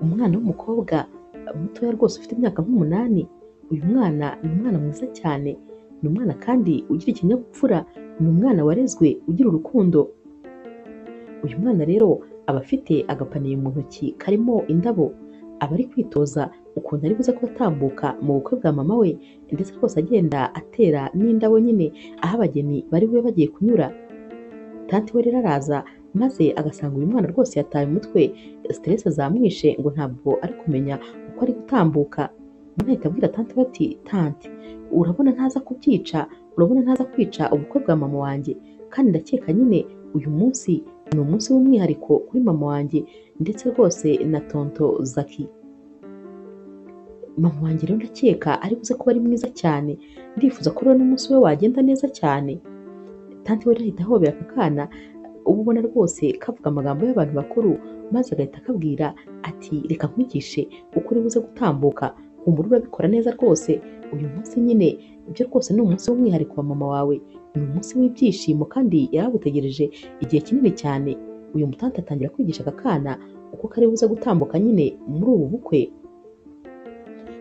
Umwana w'umukobwa mutoya rwose ufite imyaka nk'umunani, uyu mwana ni umwana mwiza cyane, ni umwana kandi ugira ikinyabupfura, ni umwana warezwe ugira urukundo, uyu mwana rero aba afite agapaniye mu ntoki karimo indabo, aba ari kwitoza ukuntu ari buze kuba atambuka mu bukwe bwa mama we ndetse rwose agenda atera n'indabo nyine aho abageni bari bube bagiye kunyura, tanti we rero araza maze agasanga uyu mwana rwose yataye umutwe, siterese zamwishe ngo ntabwo ari kumenya uko ari gutambuka, umwana ahita abwira tanti we ati tanti urabona ntaza kubyica, urabona ntaza kwica ubukwe bwa mama wanjye kandi ndakeka nyine uyu munsi ni umunsi w'umwihariko kuri mama wanjye ndetse rwose na tonton Zaki, mama wanjye rero ndakeka ari buze kuba ari mwiza cyane, ndifuza ko rero n'umunsi we wagenda neza cyane, tanti we rero ahita ahobera aka kana, uba ubona rwose kavuga amagambo y'abantu bakuru maze agahita akabwira ati reka nkwigishe uko uri buze gutambuka, humura urabikora neza rwose, uyu munsi nyine ibyo rwose ni umunsi w'umwihariko wa mama wawe, ni umunsi w'ibyishimo kandi yari agutegereje igihe kinini cyane, uyu mutanti atangira kwigisha aka kana uko kari buze gutambuka nyine muri ubu bukwe,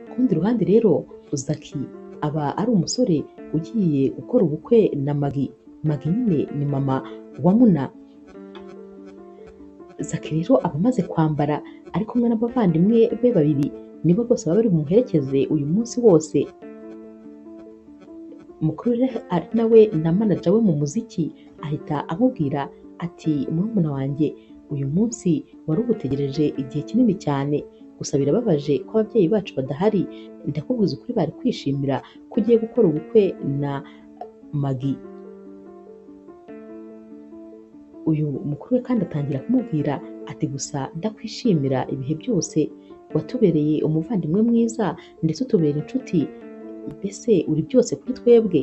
ku rundi ruhande rero Zaki aba ari umusore ugiye gukora ubukwe na Magi, Magi nyine ni mama wa Muna, Zaki rero aba amaze kwambara ari kumwe n'abavandimwe be babiri, nibo bose baba bari bumuherekeze uyu munsi wose, mukuru rero ari nawe na manaja we mu muziki ahita amubwira ati murumuna wanjye uyu munsi wari ugutegereje igihe kinini cyane, gusa birababaje ko ababyeyi bacu badahari, ndakubwiza ukuri bari kwishimira ko ugiye gukora ubukwe na Magi, uyu mukuru we kandi atangira kumubwira ati gusa ndakwishimira ibihe byose, watubereye umuvandimwe mwiza ndetse utubera inshuti, mbese uri byose kuri twebwe,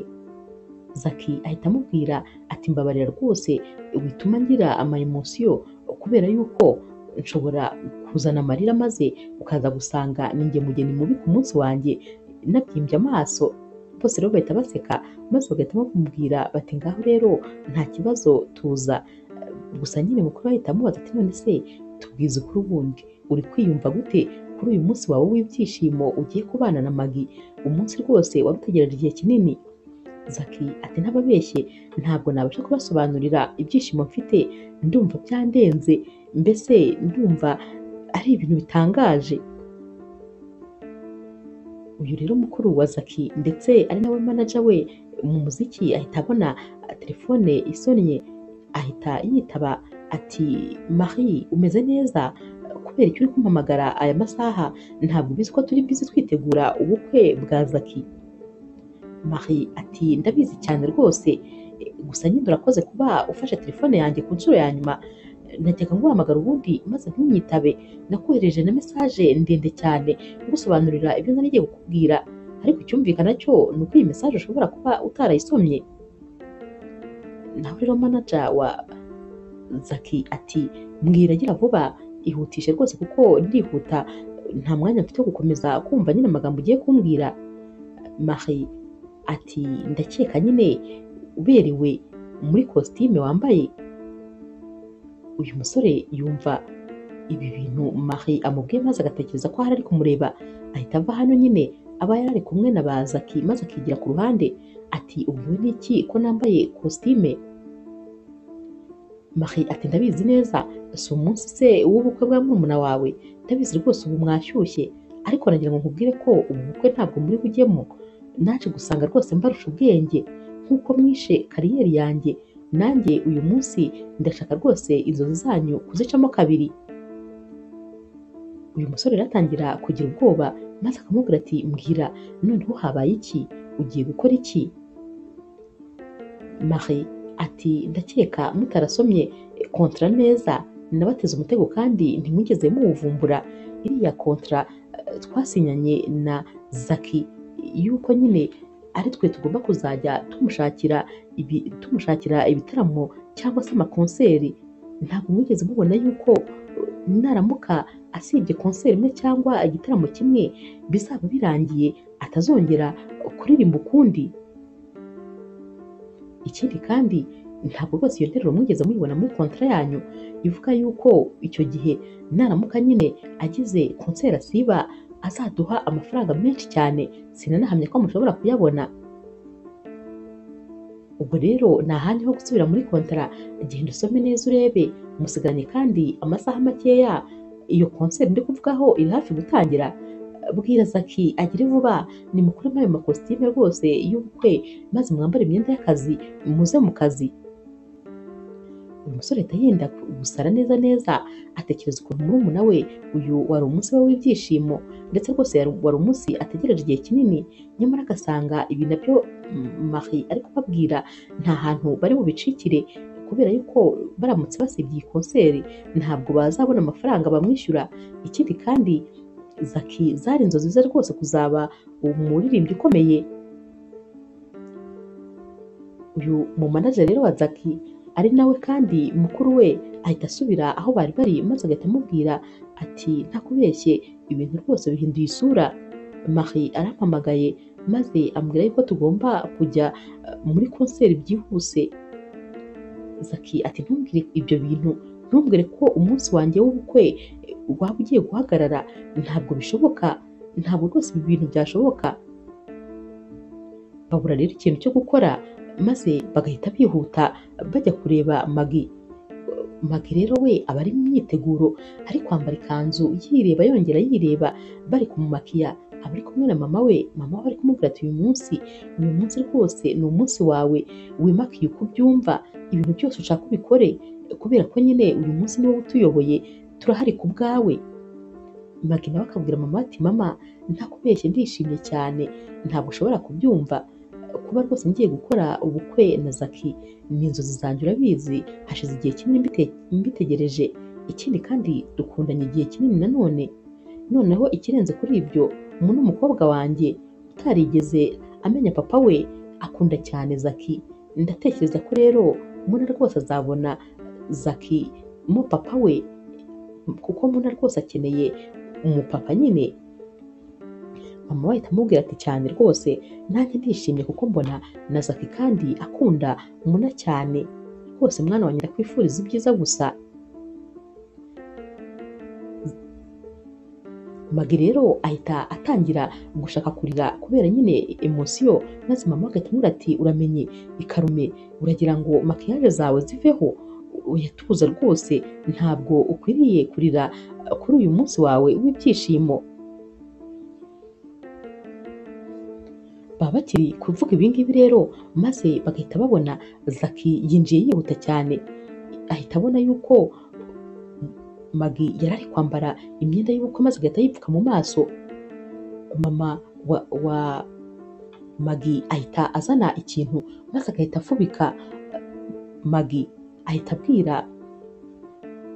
Zaki ahita amubwira ati mbabarira rwose wituma ngira ama emotion kubera yuko nshobora kuzana amarira maze ukaza gusanga ninjye mugeni mubi ku munsi wanjye nabyimbye amaso, bose rero bahita baseka maze bagahita bamubwira bati ngaho rero nta kibazo tuza, gusa nyine mukuru ahita amubaza ati none se tubwize ukuri ubundi uri kwiyumva gute kuri uyu munsi wawe w'ibyishimo ugiye kubana na Magi, umunsi rwose warutegereje igihe kinini, Zaki ati ntababeshye ntabwo nabasha kubasobanurira ibyishimo mfite, ndumva byandenze mbese ndumva ari ibintu bitangaje, uyu rero mukuru wa Zaki ndetse ari nawe manaja we mu muziki ahita abona telefone isonnye ahita yitaba ati Marie umeze neza kubera icyo uri kumpamagara aya masaha ntabwo ubizi ko turi bizi twitegura ubukwe bwa Zaki, Marie ati ndabizi cyane rwose gusa nyine urakoze kuba ufashe telefone yanjye ku nshuro ya nyuma, najyaga nguhamagara ubundi maze ntunyitabe, nakohereje na mesaje ndende cyane ngusobanurira ibyo nari ngiye kukubwira ariko icyumvikana cyo ni uko iyi mesaje ushobora kuba utarayisomye, nawe rero manaja wa Zaki ati mbwira agira vuba ihutishe rwose kuko ndihuta nta mwanya mfite wo gukomeza kumva nyine amagambo ugiye kumbwira, Marie ati ndakeka nyine uberewe muri kositime wambaye, uyu musore yumva ibi bintu Marie amubwiye maze agatekereza ko ahari ari kumureba, ahita ava hano nyine aba yari ari kumwe na ba Zaki maze akigira ku ruhande ati uvuwe n'iki ko nambaye kositime, Marie ati ndabizi neza si umunsi se w'ubukwe bwa murumuna wawe ndabizi rwose ubu mwashyushye ariko nagira ngo nkubwire ko ubu bukwe ntabwo muri bujyemo, naje gusanga rwose mbarusha ubwenge nk'uko mwishe kariyeri yanjye nanjye uyu munsi ndashaka rwose inzozi zanyu kuzicamo kabiri, uyu musore rero atangira kugira ubwoba maze akamubwira ati mbwira noneho habaye iki ugiye gukora iki, Marie ati ndakeka mutarasomye kontara neza nabateze umutego kandi ntimwigeze muwuvumbura iriya kontara twasinyanye na Zaki yuko nyine ari twe tugomba kuzajya tumushakira ibi tumushakira ibitaramo cyangwa se amakonseri ntabwo mwigeze mubona yuko naramuka asibye konseri imwe cyangwa igitaramo kimwe bizaba birangiye atazongera kuririmba ukundi ikindi kandi ntabwo rwose iyo nteruro mwigeze muyibona muri kontra yanyu ivuga yuko icyo gihe naramuka nyine agize konseri asiba azaduha amafaranga menshi cyane sinanahamya ko mushobora kuyabona ubwo rero ni ahandi ho gusubira muri kontara genda usome neza urebe musigaranye kandi amasaha makeya iyo konseri ndi kuvugaho iri hafi gutangira bwira zaki agire vuba nimukuremo ayo makositime rwose y'ubukwe maze mwambare imyenda y'akazi muze mu kazi uyu musore ahita yenda gusara neza neza atekereza ukuntu murumuna we uyu wari umunsi we w'ibyishimo ndetse rwose yari- wari umunsi ategereje igihe kinini nyamara agasanga ibi nabyo mm, Marie ari kubabwira nta hantu bari bubicikire kubera yuko baramutse basibye iyi konseri ntabwo bazabona amafaranga bamwishyura ikindi kandi zaki zari inzozi ze rwose kuzaba umuririmbyi ukomeye uyu mu manager rero wa zaki ari nawe kandi mukuru we ahita asubira aho bari bari maze agahita amubwira ati nta kubeshye ibintu rwose bihinduye isura Marie arampamagaye maze ambwira yuko tugomba kujya eh, muri konseri byihuse Zaki ati ntumbwire ibyo bintu ntumbwire ko umunsi wanjye w'ubukwe eh, waba ugiye guhagarara ntabwo bishoboka ntabwo rwose ibi bintu byashoboka babura rero ikintu cyo gukora maze bagahita bihuta bajya kureba magi magi rero we aba ari mu myiteguro ari kwambara ikanzu yireba yongera yireba bari kumumakiya aba ari kumwe na mama we mama we ari kumubwira ati uyu munsi uyu munsi rwose ni umunsi wawe wimakiye uko ubyumva ibintu byose ushaka ubikore kubera ko nyine uyu munsi niwe utuyoboye turahari ku bwawe magi nawe akabwira mama ati mama ntakubeshye ndishimye cyane ntabwo ushobora kubyumva kuba rwose ngiye gukora ubukwe na zaki ni inzozi zanjye urabizi hashize igihe kinini mbite- mbitegereje ikindi kandi dukundanye igihe kinini nanone noneho ikirenze kuri ibyo umuntu w'umukobwa wanjye utarigeze amenya papa we akunda cyane zaki ndatekereza ko rero muna rwose azabona zaki mu papa we kuko muna rwose akeneye umupapa nyine mama we ahita amubwira ati cyane rwose nanjye ndishimye kuko mbona na zaki kandi akunda muna cyane rwose mwana wanjye ndakwifuriza ibyiza gusa magi rero ahita atangira gushaka kurira kubera nyine emosiyo maze mama agahita amubwira ati uramenye ikarume uragira ngo makiyaje zawe ziveho oya tuza rwose ntabwo ukwiriye kurira uh, kuri uyu munsi wawe w'ibyishimo baba bakiri kuvuga ibingibi rero maze bagahita babona zaki yinjiye yihuta cyane ahita abona yuko magi yari ari kwambara imyenda y'ubukwe maze agahita yipfuka mu maso mama wa, wa magi ahita azana ikintu maze agahita afubika magi ahita abwira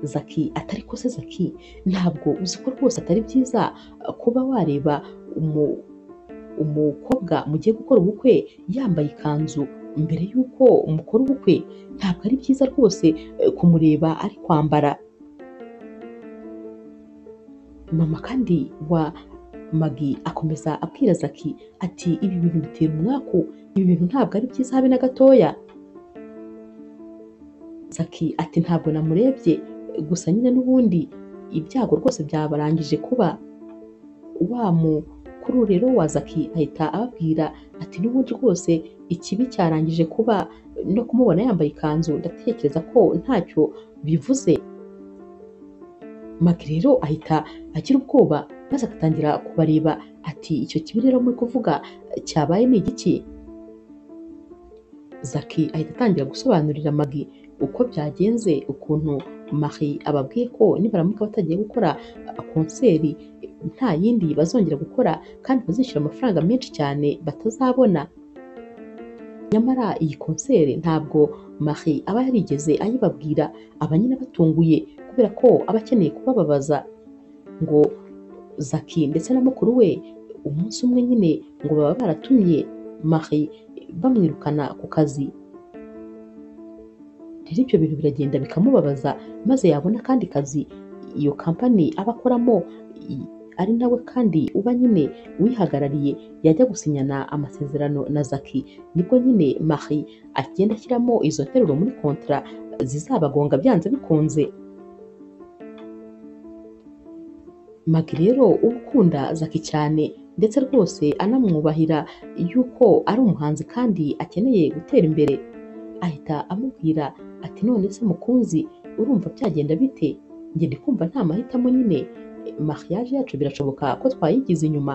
zaki atari ko se zaki ntabwo uzi ko rwose atari byiza uh, kuba wareba umu umukobwa mugiye gukora ubukwe yambaye ikanzu mbere y'uko mukora ubukwe ntabwo ari byiza rwose eh, kumureba ari kwambara mama kandi wa magi akomeza abwira zaki ati ibi bintu bitera umwaku ibi bintu ntabwo ari byiza habe na gatoya zaki ati ntabwo namurebye gusa nyine n'ubundi ibyago rwose byabarangije kuba wa mukuru rero wa zaki ahita ababwira ati n'ubundi rwose ikibi cyarangije kuba no kumubona yambaye ikanzu ndatekereza ko ntacyo bivuze maki rero ahita agira ubwoba maze agatangira kubareba ati icyo kibi rero muri kuvuga cyabaye ni igiki zaki ahita atangira gusobanurira magi uko byagenze ukuntu Marie ababwiye ko nibaramuka batagiye gukora uh, konseri nta yindi bazongera gukora kandi bazishyura amafaranga menshi cyane batazabona nyamara iyi konseri ntabwo Marie aba yarigeze ayibabwira aba nyine batunguye kubera ko aba akeneye kubababaza ngo Zaki ndetse na mukuru we umunsi umwe nyine ngo baba baratumye Marie bamwirukana ku kazi rero ibyo bintu biragenda bikamubabaza maze yabona akandi kazi iyo kampani aba akoramo i- ari nawe kandi uba nyine wihagarariye yajya gusinyana amasezerano na Zaki nibwo nyine Marie agenda ashyiramo izo nteruro muri kontra zizabagonga byanze bikunze Magi rero uba ukunda Zaki cyane ndetse rwose anamwubahira yuko ari umuhanzi kandi akeneye gutera imbere ahita amubwira ati none se mukunzi urumva byagenda bite njye ndi kumva nta mahitamo nyine mariage yacu birashoboka ko twayigize inyuma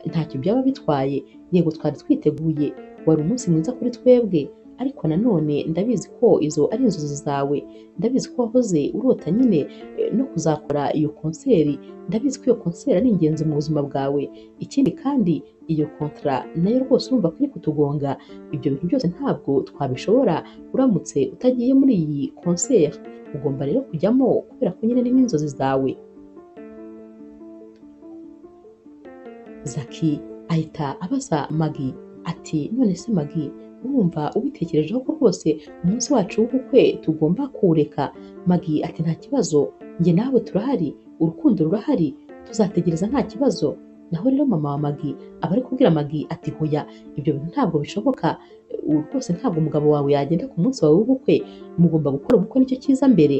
ntacyo byaba bitwaye yego twari twiteguye wari umunsi mwiza kuri twebwe ariko nanone ndabizi ko izo ari inzozi zawe ndabizi ko wahoze urota nyine eh, no kuzakora iyo konseri ndabizi ko iyo konseri ari ingenzi mu buzima bwawe ikindi kandi iyo kontra nayo rwose urumva ko iri kutugonga ibyo bintu byose ntabwo twabishobora uramutse utagiye muri iyi konseri ugomba rero kujyamo kubera ko nyine ni nk'inzozi zawe zaki ahita abaza magi ati none se magi urumva ubitekerejeho ko rwose umunsi wacu w'ubukwe tugomba kuwureka magi ati nta kibazo njye nawe turahari urukundo rurahari tuzategereza nta kibazo naho rero mama wa magi aba ari kubwira magi ati hoya ibyo bintu ntabwo bishoboka ubu rwose ntabwo umugabo wawe yagenda ku munsi wawe w'ubukwe mugomba gukora ubukwe nicyo cyiza mbere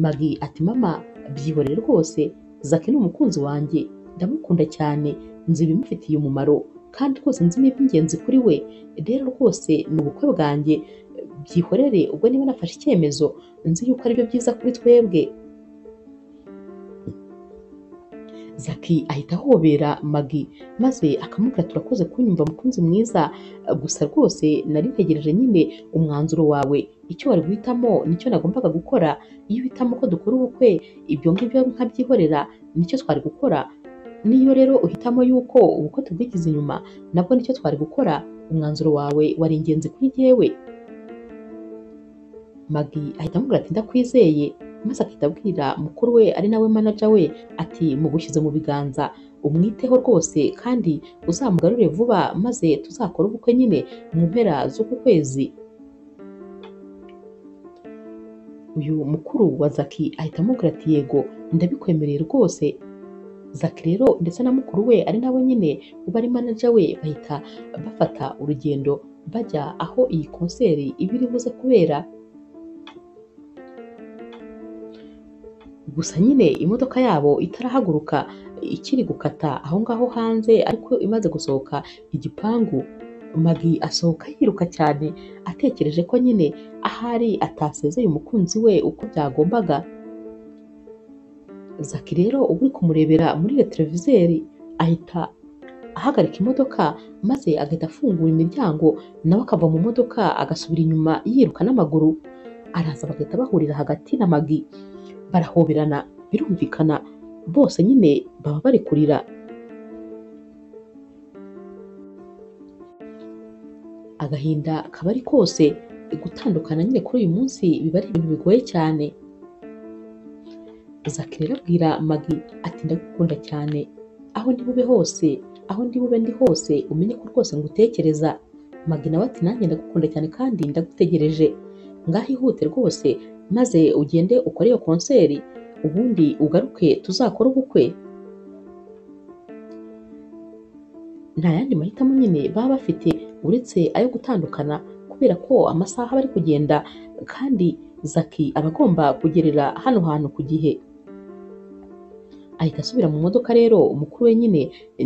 magi ati mama byihorere rwose zaki ni umukunzi wanjye ndamukunda cyane nzi ibimufitiye umumaro kandi rwose nzi n'iby'ingenzi kuri we rero rwose ni ubukwe bwanjye byihorere ubwo niba nafashe icyemezo nzi yuko aribyo byiza kuri twebwe Zaki ahita ahobera Magi maze akamubwira turakoze kunyumva mukunzi mwiza gusa rwose nari ntegereje nyine umwanzuro wawe icyo wari guhitamo nicyo nagombaga gukora iyo uhitamo ko dukora ubukwe ibyo ngibyo nkabyihorera nicyo twari gukora niyo rero uhitamo yuko ubukwe tubwigize inyuma nabwo nicyo twari gukora umwanzuro wawe wari ingenzi kuri jyewe Magi ahita amubwira ati ndakwizeye maze akahita abwira mukuru we ari nawe manaja we ati mugushyize mu biganza umwiteho rwose kandi uzamugarure vuba maze tuzakore ubukwe nyine mu mpera z'uku kwezi uyu mukuru wa zaki ahita amubwira ati yego ndabikwemereye rwose zaki rero ndetse na mukuru we ari nawe nyine uba ari manaja we bahita bafata urugendo bajya aho iyi konseri iba iri buze kubera gusa nyine imodoka yabo itarahaguruka ikiri gukata aho ngaho hanze ariko imaze gusohoka igipangu magi asohoka yiruka cyane atekereje ko nyine ahari atasezeye umukunzi we uko byagombaga zaki rero uba uri kumurebera muri retroviseri ahita ahagarika imodoka maze agahita afungura imiryango nawe akava mu modoka agasubira inyuma yiruka n'amaguru araza bagahita bahurira hagati na magi barahoberana birumvikana bose nyine baba bari kurira agahinda kaba ari kose gutandukana nyine kuri uyu munsi biba ari ibintu bigoye cyane zaki rero abwira magi ati ndagukunda cyane aho ndi bube hose aho ndi bube ndi hose umenye ko rwose ngutekereza magi nawe ati nanjye ndagukunda cyane kandi ndagutegereje ngaho ihute rwose maze ugende ukore iyo konseri ubundi ugaruke tuzakore ubukwe nta yandi mahitamo nyine baba bafite uretse ayo gutandukana kubera ko amasaha bari kugenda kandi zaki aba agomba kugerera hano hantu ku gihe ahita asubira mu modoka rero umukuru we nyine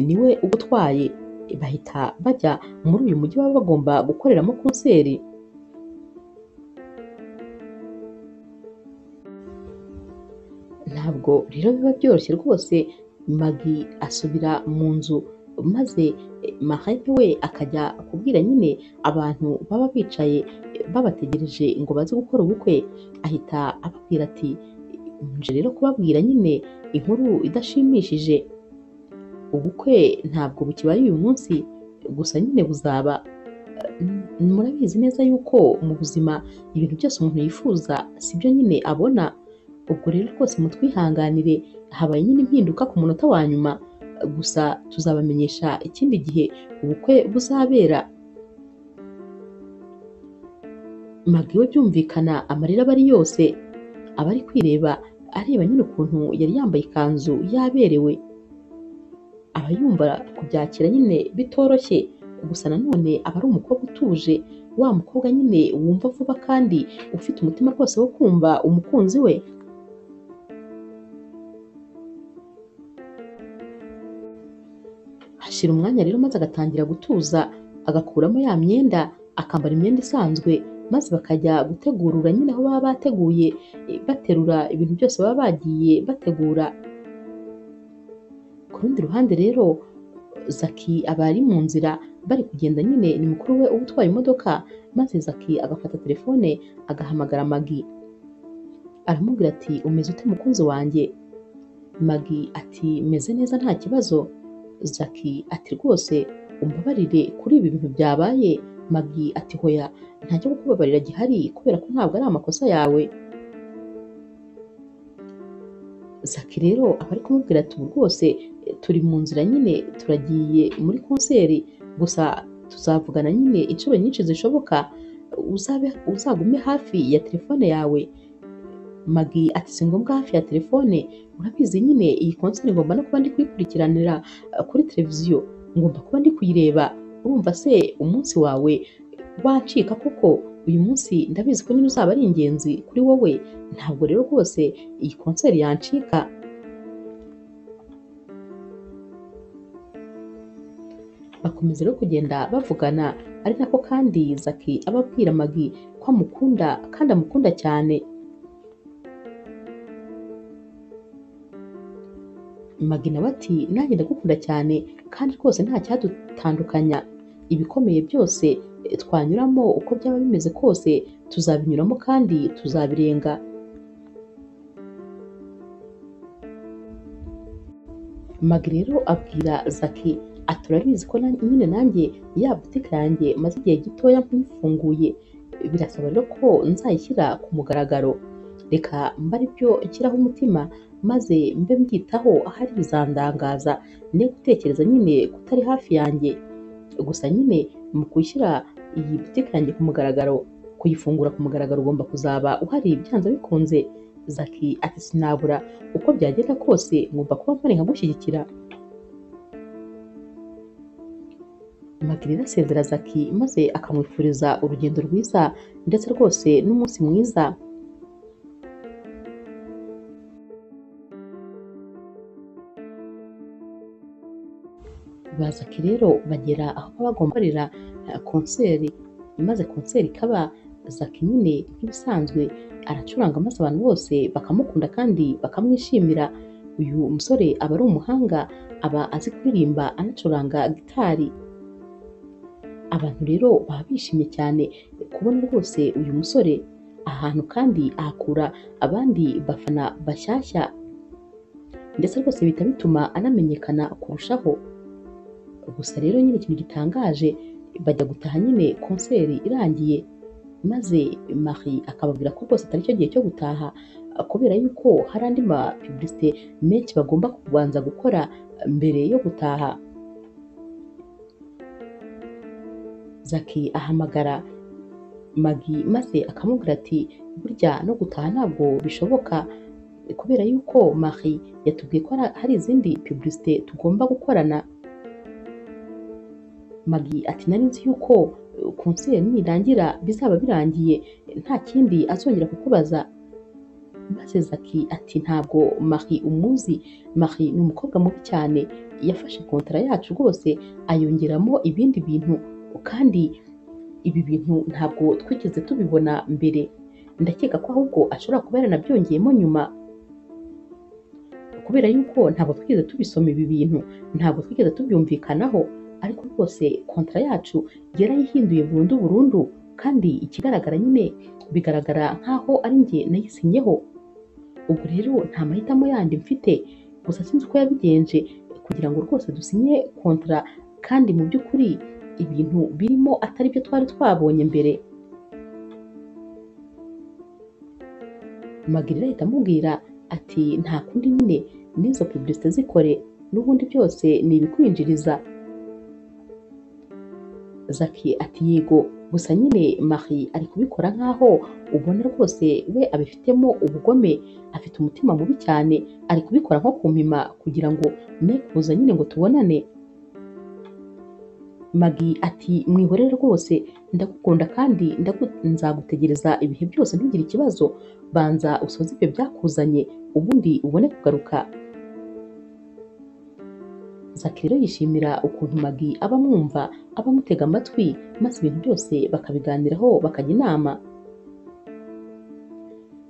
niwe uba utwaye bahita bajya muri uyu mujyi baba bagomba gukoreramo konseri ntabwo rero biba byoroshye rwose magi asubira mu nzu maze mahane we akajya kubwira nyine abantu baba bicaye babategereje ngo baze gukora ubukwe ahita ababwira ati nje rero kubabwira nyine inkuru idashimishije ubukwe ntabwo bukibaye uyu munsi gusa nyine buzaba Eh, murabizi neza yuko mu buzima ibintu byose umuntu yifuza sibyo nyine abona ubwo rero rwose mutwihanganire habaye nyine impinduka ku munota wa nyuma gusa tuzabamenyesha ikindi gihe ubukwe buzabera magi we byumvikana amarira aba ari yose aba ari kwireba areba nyine ukuntu yari yambaye ikanzu yaberewe aba yumva kubyakira nyine bitoroshye gusa nanone aba ari umukobwa utuje wa mukobwa nyine wumva vuba kandi ufite umutima rwose wo kumva umukunzi we hashira umwanya rero maze agatangira gutuza agakuramo ya myenda akambara imyenda isanzwe maze bakajya gutegurura nyine aho baba bateguye eh, baterura ibintu byose baba bagiye bategura ku rundi ruhande rero zaki aba ari mu nzira bari kugenda nyine ni mukuru we uba utwaye imodoka maze zaki agafata telefone agahamagara magi aramubwira ati umeze ute mukunzi wanjye magi ati meze neza nta kibazo zaki ati rwose umbabarire kuri ibi bintu byabaye magi ati hoya nta cyo kukubabarira gihari kubera ko ntabwo ari amakosa yawe zaki rero aba ari kumubwira ati ubu rwose eh, turi mu nzira nyine turagiye muri konseri gusa tuzavugana nyine inshuro nyinshi zishoboka uzabe- uzagume hafi ya telefone yawe magi ati si ngombwa hafi ya telefone urabizi nyine iyi konseri ngomba no kuba ndi kuyikurikiranira eh, kuri televiziyo ngomba kuba ndi kuyireba urumva se umunsi wawe wacika kuko uyu munsi ndabizi ko nyine uzaba ari ingenzi kuri wowe ntabwo rero rwose iyi konseri yancika bakomeza rero kugenda bavugana ari nako kandi zaki aba abwira magi ko amukunda kandi amukunda cyane Magi nawe ati nanjye ndagukunda cyane kandi rwose nta cyadutandukanya ibikomeye byose eh, twanyuramo uko byaba bimeze kose tuzabinyuramo kandi tuzabirenga Magi rero abwira Zaki ati urabizi ko na- nyine nanjye ya butike yanjye maze igihe gitoya nkifunguye birasaba rero ko nzayishyira ku mugaragaro reka mbare ibyo nshyiraho umutima maze mbe mbyitaho ahari bizandangaza ne gutekereza nyine kutari hafi yanjye gusa nyine mu gushyira iyi butike yanjye ku mugaragaro kuyifungura ku mugaragaro ugomba kuzaba uhari byanze bikunze zaki ati sinabura uko byagenda kose ngomba kuba mpari nkagushyigikira Magirira asezera Zaki maze akamwifuriza urugendo rwiza ndetse rwose n'umunsi mwiza ba Zaki rero bagera aho baba bagomba gukorera eh, konseri maze konseri ikaba Zaki nyine nk'ibisanzwe aracuranga maze abantu bose bakamukunda kandi bakamwishimira uyu musore aba ari umuhanga aba azi kuririmba anacuranga gitari abantu rero baba bishimye cyane kubona rwose uyu musore ahantu kandi ahakura abandi bafana bashyashya ndetse rwose bihita bituma anamenyekana kurushaho gusa rero nyine ikintu gitangaje bajya gutaha nyine konseri irangiye maze Marie akababwira ko rwose atari cyo gihe cyo gutaha kubera yuko hari andi mapubulisite menshi bagomba kubanza gukora mbere yo gutaha Zaki ahamagara Magi maze akamubwira ati burya no gutaha ntabwo bishoboka kubera yuko Marie yatubwiye ko hari- hari izindi pubulisite tugomba gukorana Magi ati nari nzi yuko eh, konseri nirangira bizaba birangiye nta kindi azongera kukubaza maze Zaki ati ntabwo Marie umuzi Marie ni umukobwa mubi cyane yafashe kontara yacu rwose ayongeramo ibindi bintu kandi ibi bintu ntabwo twigeze tubibona mbere ndakeka ko ahubwo ashobora kuba yaranabyongeyemo nyuma kubera yuko ntabwo twigeze tubisoma ibi bintu ntabwo twigeze tubyumvikanaho ariko rwose kontara yacu yarayihinduye burundu burundu kandi ikigaragara nyine bigaragara nk'aho ari njye nayisinyeho ubwo rero nta mahitamo yandi mfite gusa sinzi uko yabigenje kugira ngo rwose dusinye kontara kandi mu by'ukuri ibintu birimo atari byo twari twabonye mbere magirira ahita amubwira ati nta kundi nyine n'izo pubulisite zikore n'ubundi byose ni ibikwinjiriza zaki ati yego gusa nyine Marie ari kubikora nk'aho ubona rwose we abifitemo ubugome afite umutima mubi cyane ari kubikora nko kumpima kugira ngo ne kuza nyine ngo tubonane Magi ati mwihorere rwose ndagukunda kandi ndagu- nzagutegereza ibihe byose ntugire ikibazo banza usoze ibyo byakuzanye ubundi ubone kugaruka Zaki rero yishimira ukuntu Magi aba amwumva aba amutega amatwi maze ibintu byose bakabiganiraho bakajya inama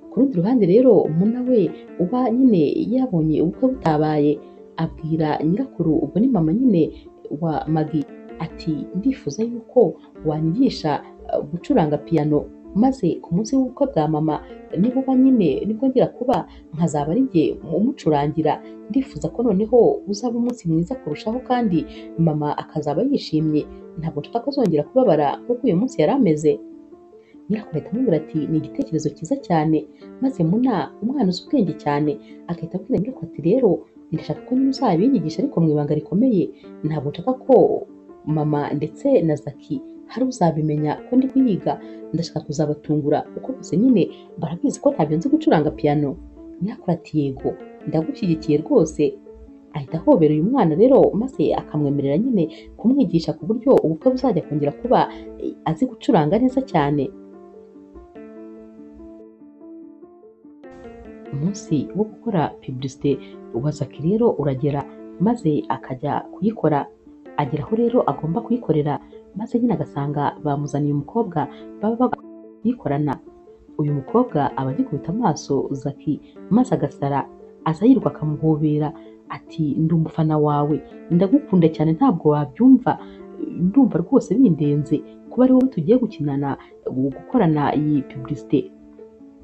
ku rundi ruhande rero muna we uba nyine yabonye ubukwe butabaye abwira nyirakuru ubwo ni mama nyine wa Magi ati ndifuza yuko wanyigisha eh, gucuranga piyano maze ku munsi w'ubukwe bwa mama nibuba nyine nibwo ngira kuba nkazaba ari jye umucurangira ndifuza ko noneho uzaba umunsi mwiza kurushaho kandi mama akazaba yishimye ntabwo nshaka kuzongera kubabara kuko uyu munsi yari ameze nyirakuru ahita amubwira ati ni igitekerezo cyiza cyane maze muna umwana uzi ubwenge cyane agahita abwira nyirakuru ati rero ndashaka ko nyine uzabinyigisha ariko mu ibanga rikomeye ntabwo nshaka ko mama ndetse na zaki hari uzabimenya ko ndi kuyiga ndashaka kuzabatungura kuko bose nyine barabizi ko ntabyo nzi gucuranga piyano nyirakuru ati yego ndagushyigikiye rwose ahita ahobera uyu mwana rero maze akamwemerera nyine kumwigisha ku buryo ubukwe buzajya kongera kuba eh, azi gucuranga neza cyane umunsi wo gukora pubulisite wa zaki rero uragera maze akajya kuyikora agera aho rero agomba kuyikorera maze nyine agasanga bamuzaniye umukobwa baba bagomba kuyikorana uyu mukobwa aba agikubita amaso zaki maze agasara aza yirirwa akamuhobera ati ndi umufana wawe ndagukunda cyane ntabwo wabyumva ndumva rwose bindenze kuba ari wowe tugiye gukinana gukorana iyi pubulisite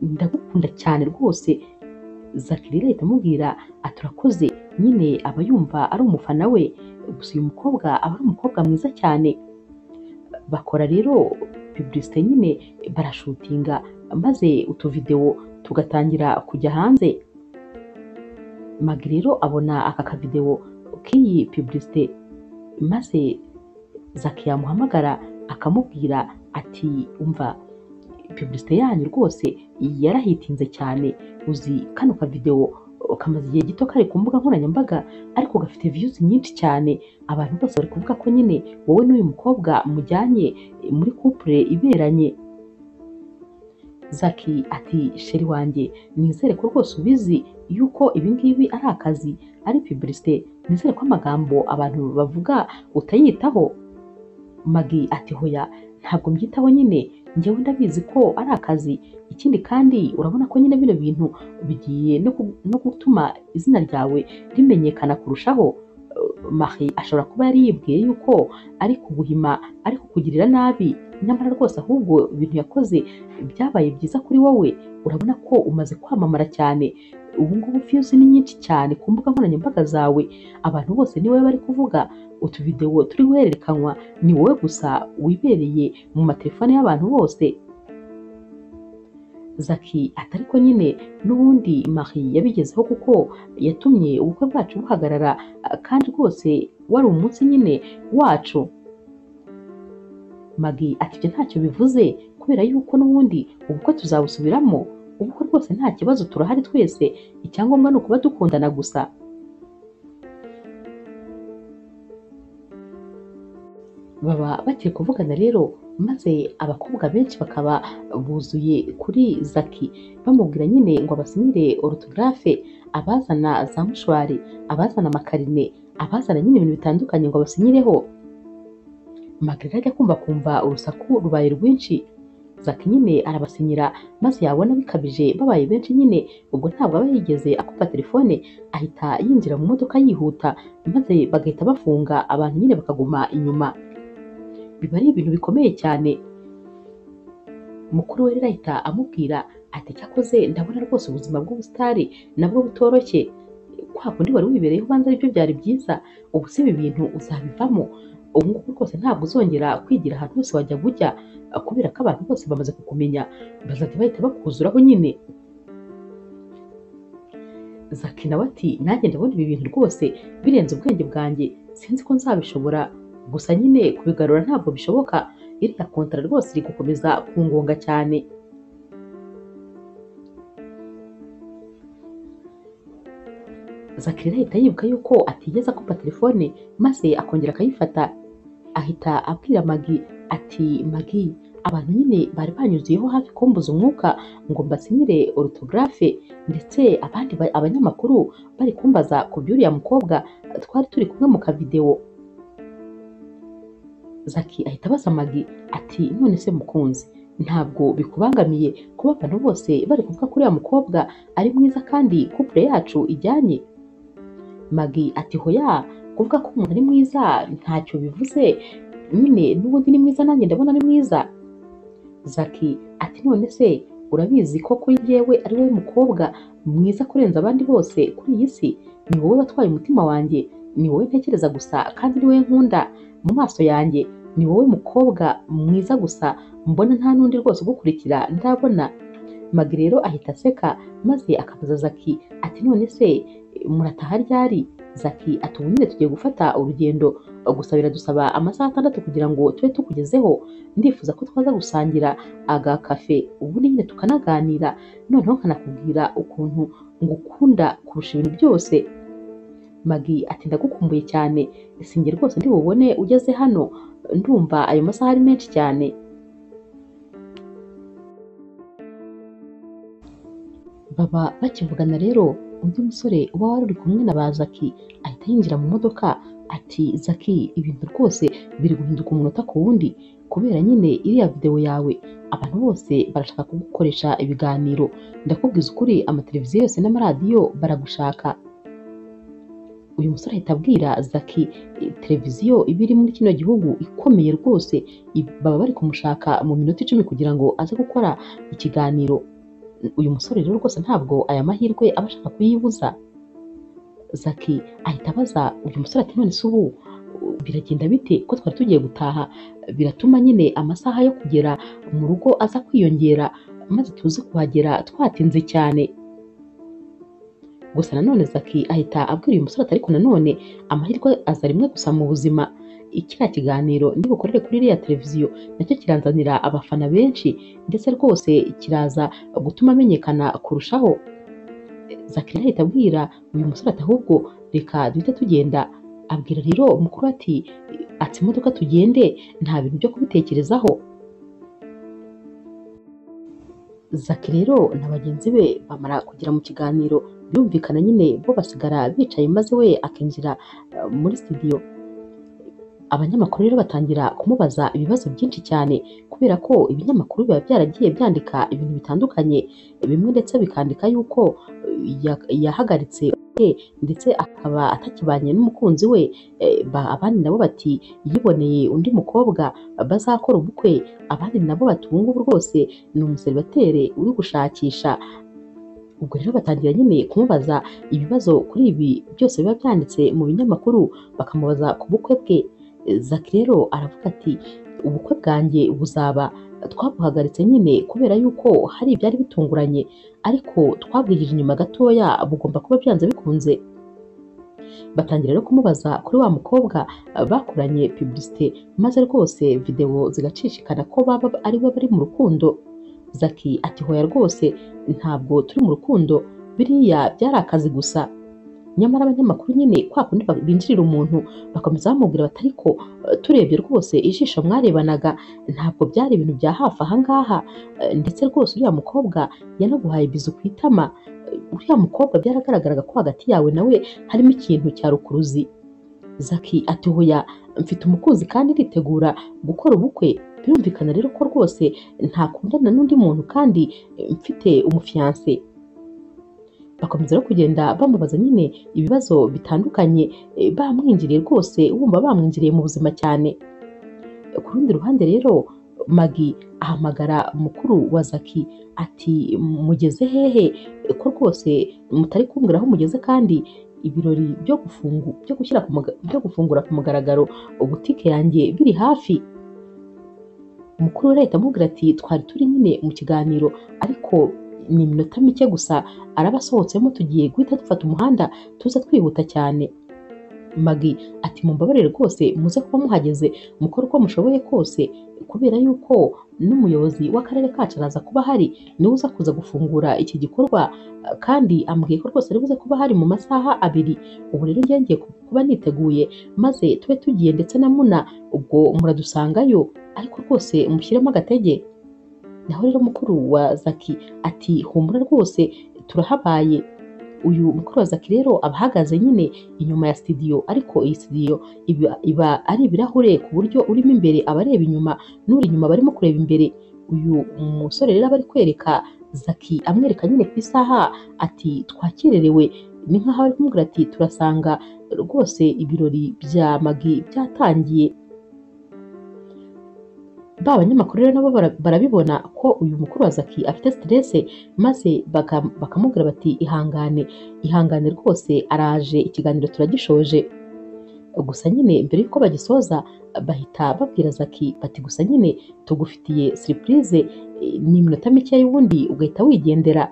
ndagukunda cyane rwose Zaki rero ahita amubwira ati urakoze nyine aba yumva ari umufana we gusa uyu mukobwa aba ari umukobwa mwiza cyane bakora rero pubulisite nyine barashutinga maze utuvidewo tugatangira kujya hanze Magi rero abona aka kavidewo k'iyi pubulisite maze Zaki yamuhamagara akamubwira ati umva pubulisite yanyu rwose yarahitinze cyane uzi kano kavidewo kamaze igihe gito kari ku mbuga nkoranyambaga ariko gafite views nyinshi cyane abantu bose bari kuvuga ko nyine wowe n'uyu mukobwa mujyanye muri couple iberanye Zaki ati sheri wanjye nizere ko rwose ubizi yuko ibi ngibi ari akazi ari pubulisite nizere ko amagambo abantu bavuga utayitaho Magi ati hoya ntabwo mbyitaho nyine njyewe ndabizi ko ari akazi ikindi kandi urabona ko nyine bino bintu bigiye no ku- no gutuma izina ryawe rimenyekana kurushaho Eh, Marie ashobora kuba yari yibwiye yuko ari kuguhima ari kukugirira nabi nyamara rwose ahubwo ibintu yakoze byabaye byiza kuri wowe urabona ko umaze kwamamara cyane ubu ngubu views ni nyinshi cyane ku mbuga nkoranyambaga zawe abantu bose ni wowe bari kuvuga utuvidewo turi guhererekanywa ni wowe gusa wibereye mu matelefone y'abantu bose zaki atari ko nyine n'ubundi Marie yabigezeho kuko yatumye ubukwe bwacu buhagarara ah, kandi rwose wari umunsi nyine wacu Magi ati ibyo ntacyo bivuze kubera yuko n'ubundi ubukwe tuzabusubiramo ubukwe rwose nta kibazo turahari twese icyangombwa ni ukuba dukundana gusa baba bakiri kuvugana rero maze abakobwa benshi bakaba buzuye kuri zaki bamubwira nyine ngo abasinyire orutogarafe abazana za mushwari abazana amakarine abazana nyine ibintu bitandukanye ngo abasinyireho magarira ajya kumva kumva urusaku rubaye rwinshi zaki nyine arabasinyira maze yabona bikabije babaye benshi nyine ubwo ntabwo aba yigeze akupa telefone ahita yinjira mu modoka yihuta maze bagahita bafunga abantu nyine bakaguma inyuma biba ari ibintu bikomeye cyane mukuru we rero ahita amubwira ati cyakoze ndabona rwose ubuzima bw'ubusitari nabwo butoroshye kwa kundi wari wibereye ubanza aribyo byari byiza ubu si ibi bintu uzabivamo ubu ngubu rwose ntabwo uzongera kwigira ahantu hose wajya kujya kubera ko abantu bose bamaze kukumenya bazajya bahita bakuzuraho nyine zaki nawe ati nanjye ndabona ibi bintu rwose birenze ubwenge bwanjye sinzi ko nzabishobora gusa nyine kubigarura ntabwo bishoboka iriya kontara rwose iri gukomeza kungonga cyane zakire ahita yibuka yuko atigeze akumva telefone maze akongera akayifata ahita abwira magi ati magi abantu nyine bari banyuzuyeho hafi kumbuza umwuka ngo mbasinyire orutogarafe ndetse abandi ba- abanyamakuru bari kumbaza ku by'uriya mukobwa twari turi kumwe mu kavidewo zaki ahita abaza magi ati none se mukunzi ntabwo bikubangamiye kuba abantu bose bari kuvuga ko uriya mukobwa ari mwiza kandi kupure yacu ijyanye magi ati hoya kuvuga ko umuntu ari mwiza ntacyo bivuze nyine n'ubundi ni mwiza nanjye ndabona ari mwiza zaki ati none se urabizi ko kuri yewe ari wowe mukobwa mwiza kurenza abandi bose kuri iyi si ni wowe watwaye umutima wanjye ni wowe ntekereza gusa kandi ni wowe nkunda mu maso yanjye ni wowe mukobwa mwiza gusa mbona nta n'undi rwose ugukurikira ndabona magi rero ahita aseka maze akabaza zaki ati none se murataha ryari zaki ati ubu nyine tugiye gufata urugendo gusa biradusaba amasaha atandatu kugira ngo tube tukugezeho ndifuza ko twaza gusangira agakafe ubundi nyine tukanaganira noneho nkanakubwira ukuntu ngukunda kurusha ibintu byose magi ati ndagukumbuye cyane sinjye rwose ndi bubone ugeze hano ndumva ayo masaha ari menshi cyane baba bakivugana rero undi musore uba wari uri kumwe na ba zaki ahita yinjira mu modoka ati zaki ibintu rwose biri guhinduka umunota ku wundi kubera nyine iriya videwo yawe abantu bose barashaka kugukoresha ibiganiro ndakubwiza ukuri amateleviziyo yose n'amaradiyo baragushaka uyu musore ahita abwira zaki "Eh, televiziyo iba iri muri kino gihugu ikomeye rwose i- baba bari kumushaka mu minota icumi kugira ngo aze gukora ikiganiro uyu musore rero rwose ntabwo aya mahirwe aba ashaka kuyibuza zaki ahita abaza uyu musore ati none se ubu u- biragenda bite ko twari tugiye gutaha biratuma nyine amasaha yo kugera mu rugo aza kwiyongera maze tuze kuhagera twatinze cyane gusa nanone zaki ahita abwira uyu musore ati ariko nanone amahirwe aza rimwe gusa mu buzima ikiriya kiganiro ndi bukorere kuri iriya televiziyo nacyo kirazanira abafana benshi ndetse rwose kiraza gutuma amenyekana kurushaho zakira ahita abwira uyu musore ati ahubwo reka duhite tugenda abwira rero mukuru ati atse imodoka tugende nta bintu byo kubitekerezaho zaki rero na bagenzi be bamara kugera mu kiganiro birumvikana nyine bo basigara bicaye maze we akinjira eh, muri studio abanyamakuru rero batangira kumubaza ibibazo byinshi cyane kubera ko ibinyamakuru biba byaragiye byandika ibintu bitandukanye bimwe ndetse bikandika yuko eh, ya- yahagaritse we ndetse akaba atakibanye n'umukunzi we Eh, ba- abandi nabo bati yiboneye undi mukobwa bazakora ubukwe abandi nabo bati ubu ngubu rwose ni umuseribateri uri gushakisha ubwo rero batangira nyine kumubaza ibibazo kuri ibi byose biba byanditse mu binyamakuru bakamubaza ku bukwe bwe zaki rero aravuga ati ubukwe bwanjye buzaba twabuhagaritse nyine kubera yuko hari ibyari bitunguranye ariko twabwigije inyuma gatoya bugomba kuba byanze bikunze batangira rero kumubaza kuri wa mukobwa eh, bakoranye publicité maze rwose videwo zigacishikana ko baba ari we bari mu rukundo zaki ati hoya rwose ntabwo turi mu rukundo biriya byari akazi gusa nyamara abanyamakuru nyine kwa kundi ba- binjirira umuntu bakomeza bamubwira bati ariko eh, turebye rwose ijisho mwarebanaga ntabwo byari ibintu bya hafi aha ngaha eh, ndetse rwose uriya mukobwa yanaguhaye bizu ku itama Eh, uriya mukobwa byaragaragaraga ko hagati yawe nawe harimo ikintu cya rukuruzi zaki ati hoya mfite umukunzi kandi nditegura gukora ubukwe birumvikana rero ko rwose ntakundana n'undi muntu kandi eh, mfite umufiyanse bakomeza no kugenda bamubaza nyine ibibazo bitandukanye eh, bamwinjiriye rwose wumva bamwinjiriye mu buzima cyane ku rundi ruhande rero magi ahamagara mukuru wa zaki ati mugeze hehe ko rwose mutari kumbwira aho mugeze kandi ibirori byo gufungu byo gushyira ku muga- byo gufungura ku mugaragaro butike yanjye biri hafi umukuru we ahita amubwira ati twari turi nyine mu kiganiro ariko ni iminota mike gusa arabasohotsemo tugiye guhita dufata umuhanda tuza twihuta cyane magi ati mumbabarire rwose muze kuba muhageze mukore uko mushoboye kose kubera yuko n'umuyobozi w'akarere kacu araza kuba ahari niwe uza kuza gufungura iki gikorwa eh, kandi ambwiye ko rwose aribuze kuba ahari mu masaha abiri ubu rero njye ngiye ku- kuba niteguye maze tube tugiye ndetse na muna ubwo muradusangayo ariko rwose mushyiremo agatege naho rero mukuru wa zaki ati humura rwose turahabaye uyu mukuru wa zaki rero aba ahagaze nyine inyuma ya studio ariko iyi studio iba, iba ari ibirahure ku buryo urimo imbere aba areba inyuma n'uri inyuma barimo kureba imbere uyu musore rero aba ari kwereka zaki amwereka nyine ku isaha ati twakererewe ni nk'aho ari kumubwira ati turasanga rwose ibirori bya magi byatangiye ba banyamakuru rero nabo bara- barabibona ko uyu mukuru wa zaki afite stress maze baka- bakamubwira bati ihangane ihangane rwose araje ikiganiro turagishoje gusa nyine mbere y'uko bagisoza bahita babwira zaki bati gusa nyine tugufitiye surprise eh, ni iminota mike y'ubundi ugahita wigendera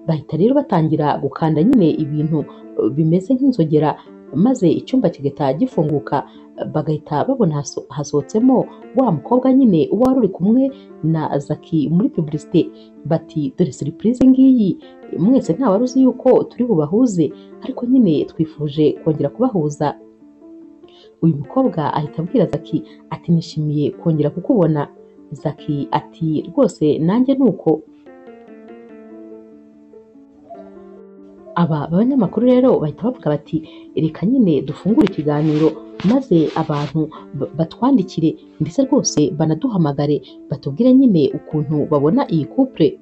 bahita rero batangira gukanda nyine ibintu eh, bimeze nk'inzogera maze icyumba kigahita gifunguka eh, bagahita babona haso- hasohotsemo wa mukobwa nyine uba wari uri kumwe na zaki muri pubulisite bati dore seripurize ngiyi mwese ntawe uzi yuko turi bubahuze ariko nyine twifuje kongera kubahuza uyu mukobwa ahita abwira zaki ati nishimiye kongera kukubona zaki ati rwose nanjye ni uko aba abanyamakuru rero bahita bavuga bati reka nyine dufungure ikiganiro maze abantu ba- batwandikire ndetse rwose banaduhamagare batubwire nyine ukuntu babona iyi couple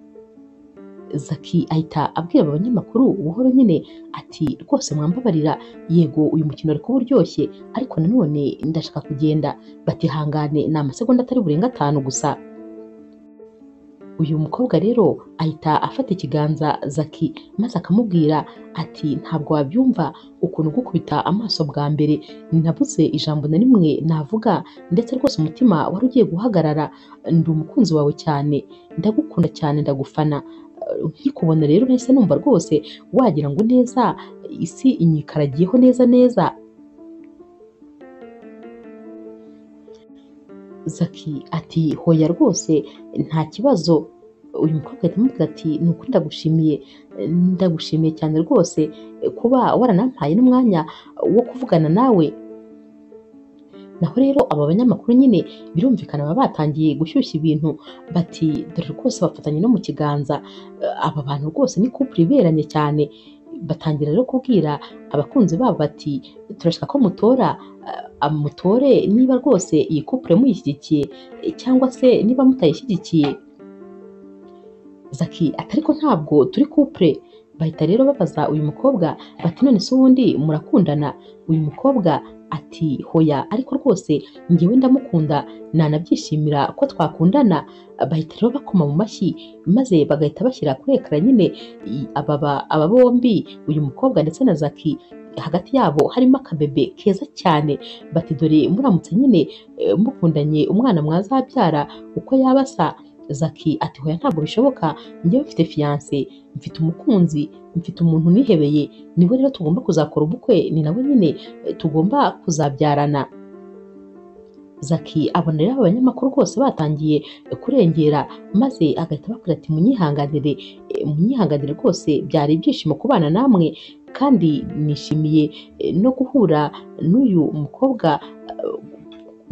zaki ahita abwira aba banyamakuru buhoro nyine ati rwose mwambabarira yego uyu mukino ari kuba uryoshye ariko nanone ndashaka kugenda batihangane ni amasegonda atari burenga atanu gusa uyu mukobwa rero ahita afata ikiganza zaki maze akamubwira ati ntabwo wabyumva ukuntu gukubita amaso bwa mbere nabuze ijambo na rimwe navuga ndetse rwose umutima wari ugiye guhagarara ndi umukunzi wawe cyane ndagukunda cyane ndagufana Eh, nkikubona rero nahise numva rwose wagira ngo neza isi inyikaragiyeho neza neza Zaki ati hoya rwose nta kibazo uyu mukobwa ahita amubwira ati ni ukuri ndagushimiye ndagushimiye cyane rwose kuba waranampaye n'umwanya wo kuvugana nawe naho rero aba banyamakuru nyine birumvikana baba batangiye gushyushya ibintu bati dore rwose bafatanye no mu kiganza aba bantu rwose ni couple iberanye cyane batangira rero kubwira abakunzi babo bati turashaka ko mutora amutore niba rwose iyi couple muyishyigikiye cyangwa se niba mutayishyigikiye zaki ati ariko ntabwo turi couple bahita rero babaza uyu mukobwa bati none se ubundi murakundana uyu mukobwa ati hoya ariko rwose ngewe ndamukunda nanabyishimira ko twakundana bahita rero bakoma mu mashyi maze bagahita bashyira kuri ekara nyine i- aba ba- aba bombi uyu mukobwa ndetse na zaki hagati yabo harimo akabebe keza cyane bati dore muramutse nyine eh, mukundanye umwana mwazabyara uko yaba asa zaki ati hoya ntabwo bishoboka njyewe mfite fiyanse mfite umukunzi mfite umuntu nihebeye niwe rero tugomba kuzakora ubukwe ni nawe nyine eh, tugomba kuzabyarana zaki abona rero aba banyamakuru rwose batangiye eh, kurengera maze agahita ababwira ati munyihanganire eh, munyihanganire rwose byari ibyishimo kubana namwe kandi nishimiye eh, no guhura n'uyu mukobwa eh,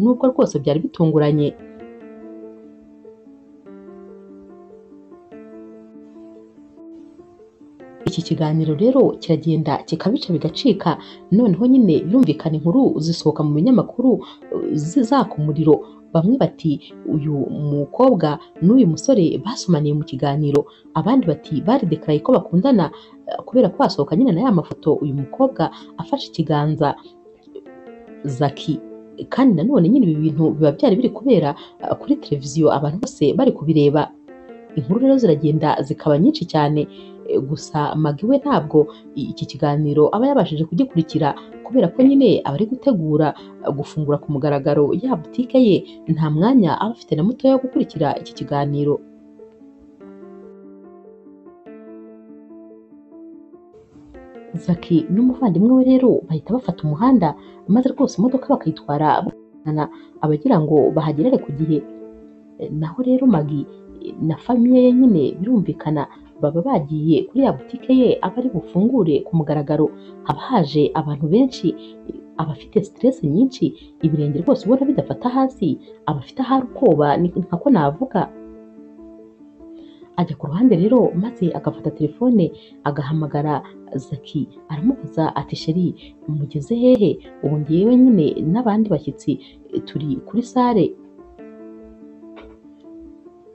nubwo rwose byari bitunguranye iki kiganiro rero kiragenda kikabica bigacika noneho nyine birumvikana inkuru zisohoka mu binyamakuru eh, zi- zaka umuriro bamwe bati uyu mukobwa n'uyu musore basomaniye mu kiganiro abandi bati bari dekaraye ko bakundana eh, kubera ko hasohoka nyine na ya mafoto uyu mukobwa afashe ikiganza zaki kandi nanone nyine ibi bintu biba byari biri kubera eh, kuri televiziyo abantu bose bari kubireba inkuru rero ziragenda zikaba nyinshi cyane Eh, gusa magi we ntabwo i- iki kiganiro aba yabashije kugikurikira kubera ko nyine aba ari gutegura eh, gufungura ku mugaragaro ya butike ye nta mwanya aba afite na mutoya wo gukurikira iki kiganiro zaki n'umuvandimwe we rero bahita bafata umuhanda maze rwose imodoka bakayitwara bakajyana abagira ngo bahagerere ku gihe E, naho rero magi e, na famiye ye nyine birumvikana baba bagiye kuri ya butike ye aba ari bufungure ku mugaragaro haba haje abantu benshi e, aba afite siteresi nyinshi ibirenge rwose ubona bidafata hasi aba afite ahari ubwoba ni- nako navuga ajya ku ruhande rero maze agafata telefone agahamagara zaki aramubaza ati sheri mugeze hehe ubu ngewe nyine n'abandi bashyitsi e, turi kuri sare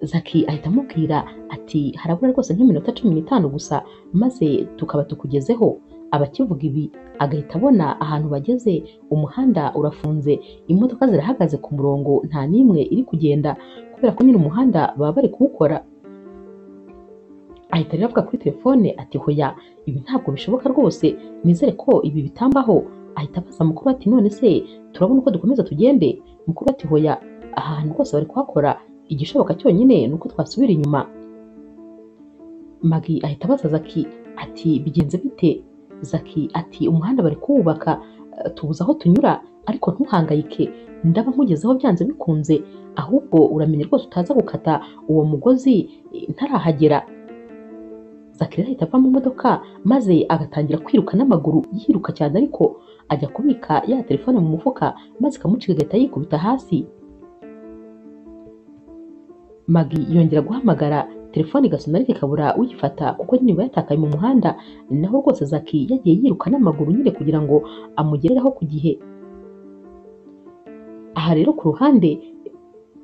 zaki ahita amubwira ati harabura rwose nk'iminota cumi n'itanu gusa maze tukaba tukugezeho abakivuga ibi agahita abona ahantu bageze umuhanda urafunze imodoka zirahagaze ku murongo nta n'imwe iri kugenda kubera ko nyine umuhanda baba bari kuwukora ahita rero avuga kuri telefone ati hoya ibi ntabwo bishoboka rwose nizere ko ibi bitambaho ahita abaza mukuru ati none se turabona uko dukomeza tugende mukuru ati hoya aha hantu rwose bari kuhakora igishoboka cyonyine ni uko twasubira inyuma magi ahita abaza zaki ati bigenze bite zaki ati umuhanda bari kuwubaka eh, tubuze aho tunyura ariko ntuhangayike ndaba nkugezeho byanze bikunze ahubwo uramenye rwose utaza gukata uwo mugozi eh, ntarahagera Zakira ahita ava mu modoka maze agatangira kwiruka n'amaguru yiruka cyane ariko ajya kubika ya telefone mu mufuka maze ikamucika agahita yikubita hasi Magi yongera guhamagara telefone igasona ariko ikabura uyifata kuko nyine iba yatakaye mu muhanda naho rwose Zaki yagiye yiruka n'amaguru nyine kugira ngo amugerereho ku gihe aha rero ku ruhande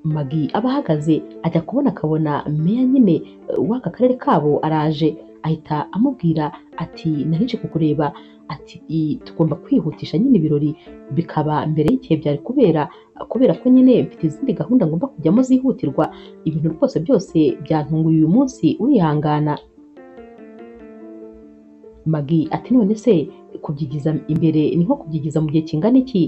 Magi aba ahagaze ajya kubona akabona meya nyine eh, w'aka karere kabo araje ahita amubwira ati narije kukureba ati "I- tugomba kwihutisha nyine ibirori bikaba mbere y'igihe byari kubera kubera ko nyine mfite izindi gahunda ngomba kujyamo zihutirwa ibintu rwose byose byantunguye uyu munsi urihangana magi ati none se kubyigiza imbere ni nko kubyigiza mu gihe kingana iki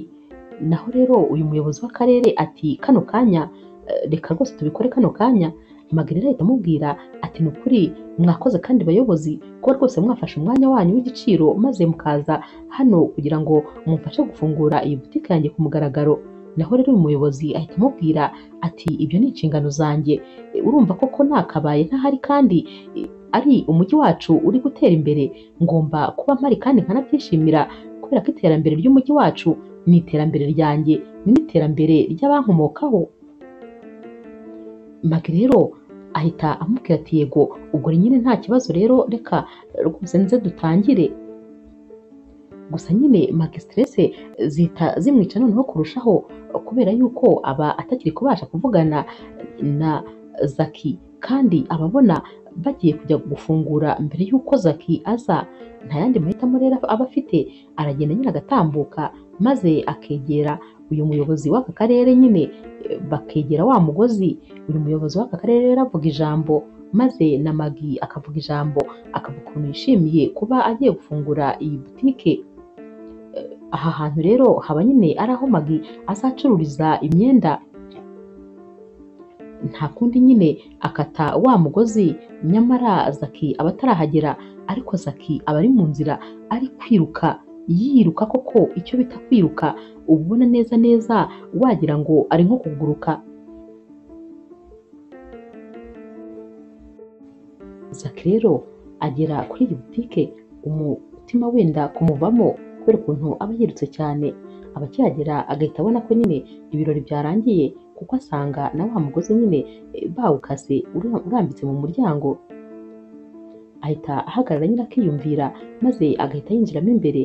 naho rero uyu muyobozi w'akarere ati kano kanya eh, reka rwose tubikore kano kanya magi rero ahita amubwira ati ni ukuri mwakoze kandi bayobozi kuba rwose mwafashe umwanya wanyu w'igiciro maze mukaza hano kugira ngo mumfashe gufungura iyi butike yanjye ku mugaragaro naho rero uyu muyobozi ahita amubwira ati ibyo ni inshingano zanjye E, urumva koko nakabaye ntahari kandi e, ari umujyi wacu uri gutera imbere ngomba kuba mpari kandi nkanabyishimira kubera ko iterambere ry'umujyi wacu ni iterambere ryanjye ni n'iterambere ry'abankomokaho magi rero ahita amubwira ati yego ubwo nyine nta kibazo rero reka rwose nze dutangire gusa nyine magi stress zihita zimwica noneho kurushaho kubera yuko aba atakiri kubasha kuvugana na zaki kandi ababona bagiye kujya gufungura mbere y'uko zaki aza nta yandi mahitamo rero aba afite aragenda nyine agatambuka maze akegera uyu muyobozi w'aka karere nyine eh, bakegera wa mugozi uyu muyobozi w'aka karere rero avuga ijambo maze na magi akavuga ijambo akavuga ukuntu yishimiye kuba agiye gufungura iyi butike aha hantu rero haba nyine ari aho magi azacururiza imyenda nta kundi nyine akata wa mugozi nyamara zaki aba atarahagera ariko zaki aba ari mu nzira ari kwiruka yiruka koko icyo bita kwiruka uba ubona neza neza wagira ngo ari nko kuguruka zaki rero agera kuri iyi butike umutima wenda kumuvamo kubera ukuntu aba yirutse cyane aba akihagera agahita abona ko nyine ibirori byarangiye kuko asanga na wa mugozi nyine eh, bawukase ura- urambitse mu muryango ahita ahagarara nyine akiyumvira maze agahita yinjiramo imbere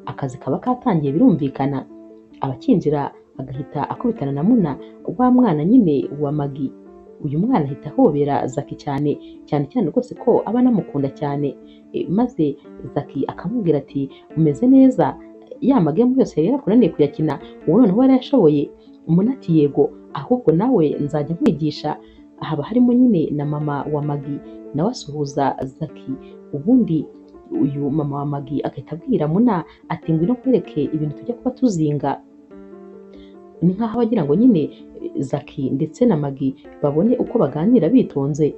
akazi kaba katangiye birumvikana abakinjira agahita akubitana na muna wa mwana nyine wa magi uyu mwana ahita ahobera zaki cyane cyane cyane rwose ko aba anamukunda cyane Eh, maze zaki akamubwira ati umeze neza ya magemu yose yari yarakunaniye kuyakina ubu noneho yarayashoboye umuntu ati yego ahubwo nawe nzajya nkwigisha haba harimo nyine na mama wa magi nawe asuhuza zaki ubundi uyu mama wa magi agahita abwira muna ati ngwino nkwereke ibintu tujya kuba tuzinga ni nk'aho abagira ngo nyine eh, zaki ndetse na magi babone uko baganira bitonze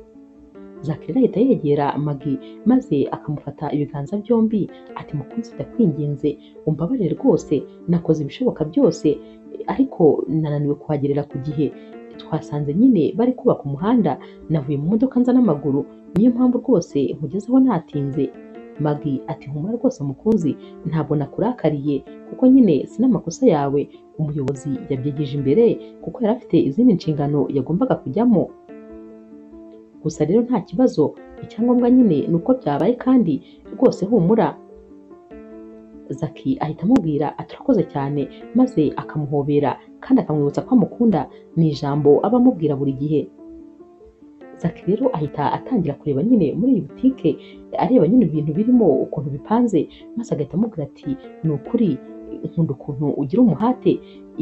Jacqueline ahita yegera Maggie maze akamufata ibiganza byombi ati mukunzi ndakwinginze umbabarire rwose nakoze ibishoboka byose ariko nananiwe kuhagerera ku gihe twasanze nyine bari kubaka umuhanda navuye mu modoka nza n'amaguru niyo mpamvu rwose nkugezeho natinze Maggie ati humura rwose mukunzi ntabwo nakurakariye kuko nyine si n'amakosa yawe umuyobozi yabyegeje imbere kuko yari afite izindi nshingano yagombaga kujyamo gusa rero nta kibazo icyangombwa nyine ni uko byabaye kandi rwose humura zaki ahita amubwira aturakoze cyane maze akamuhobera kandi akamwibutsa ko amukunda ni ijambo aba amubwira buri gihe zaki rero ahita atangira kureba nyine muri iyi butike areba nyine ibintu birimo ukuntu bipanze maze agahita amubwira ati ni ukuri nkunda ukuntu ugira umuhate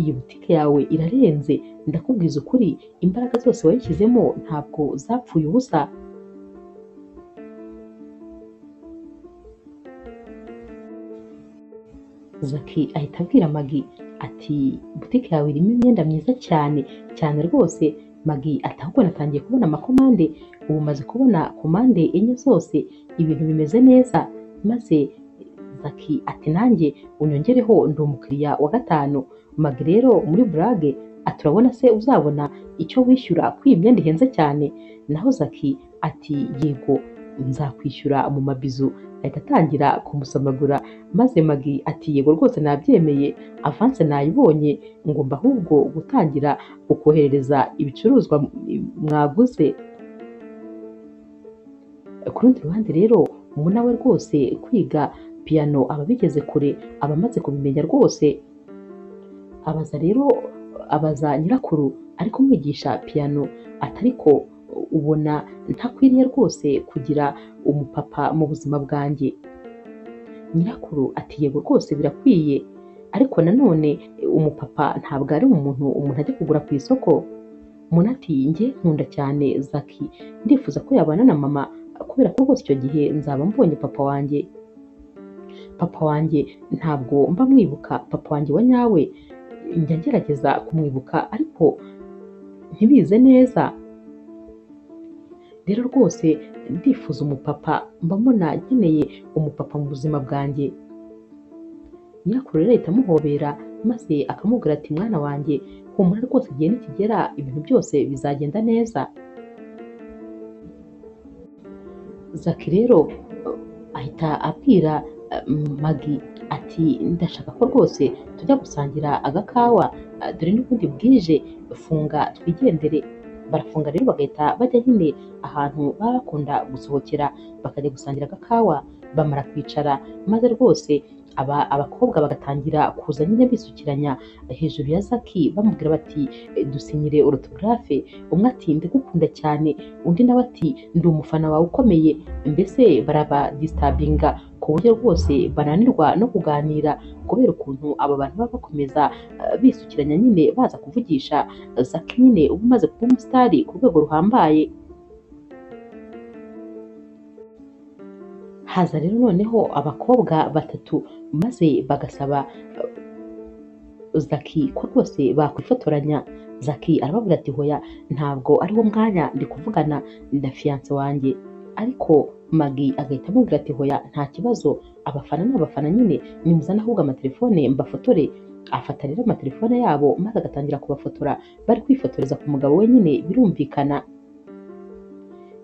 iyi butike yawe irarenze ndakubwiza ukuri imbaraga zose wayishyizemo ntabwo zapfuye ubusa zaki ahita abwira magi ati butike yawe irimo imyenda myiza cyane cyane rwose magi ati ahubwo natangiye kubona amakomande ubu maze kubona komande enye zose ibintu bimeze neza maze zaki ati nanjye unyongereho ndi umukiriya wa gatanu magi rero muri burage ati urabona se uzabona icyo wishyura ko iyi myenda ihenze cyane naho zaki ati yego nzakwishyura mu mabizu ahita atangira kumusomagura maze magi ati yego rwose nabyemeye avanse nayibonye ngomba ahubwo gutangira kukoherereza ibicuruzwa mwaguze ku rundi ruhande rero ubu nawe rwose kwiga piyano aba abigeze kure aba amaze kubimenya rwose abaza rero abaza nyirakuru ari kumwigisha piyano atariko ubona ntakwiriye rwose kugira umupapa mu buzima bwanjye nyirakuru ati yego rwose birakwiye ariko nanone umupapa ntabwo ari umuntu umuntu ajya kugura ku isoko umuntu ati njye nkunda cyane zaki ndifuza ko yabana na mama kubera ko rwose icyo gihe nzaba mbonye papa wanjye papa wanjye ntabwo mba mwibuka papa wanjye wa nyawe njya ngerageza kumwibuka ariko ntibize neza rero rwose ndifuza umupapa mba mbona nkeneye umupapa mu buzima bwanjye nyirakuru rero ahita amuhobera maze akamubwira ati mwana wanjye humura rwose igihe nikigera ibintu byose bizagenda neza zaki rero ahita abwira magi ati ndashaka ko rwose tujya gusangira agakawa eh, dore n'ubundi bwije funga twigendere barafunga rero bagahita bajya nyine ahantu baba bakunda gusohokera bakajya gusangira agakawa bamara kwicara maze rwose aba abakobwa bagatangira kuza nyine bisukiranya hejuru ya zaki bamubwira bati "Eh, dusinyire orotogarafe umwe ati ndagukunda cyane undi nawe ati ndi umufana wawe ukomeye mbese baraba disitabinga ku buryo rwose bananirwa no kuganira kubera ukuntu aba bantu baba bakomeza eh, bisukiranya nyine baza kuvugisha zaki nyine uba umaze kuba umusitari ku rwego ruhambaye haza rero noneho abakobwa batatu maze bagasaba eh, zaki ko rwose bakwifotoranya zaki arababwira ati hoya ntabwo ariwo mwanya ndi kuvugana na fiyanse wanjye ariko magi agahita amubwira ati hoya nta kibazo abafana ni abafana nyine nimuzana ahubwo amatelefone mbafotore afata rero amatelefone yabo maze agatangira kubafotora bari kwifotoreza ku mugabo we nyine birumvikana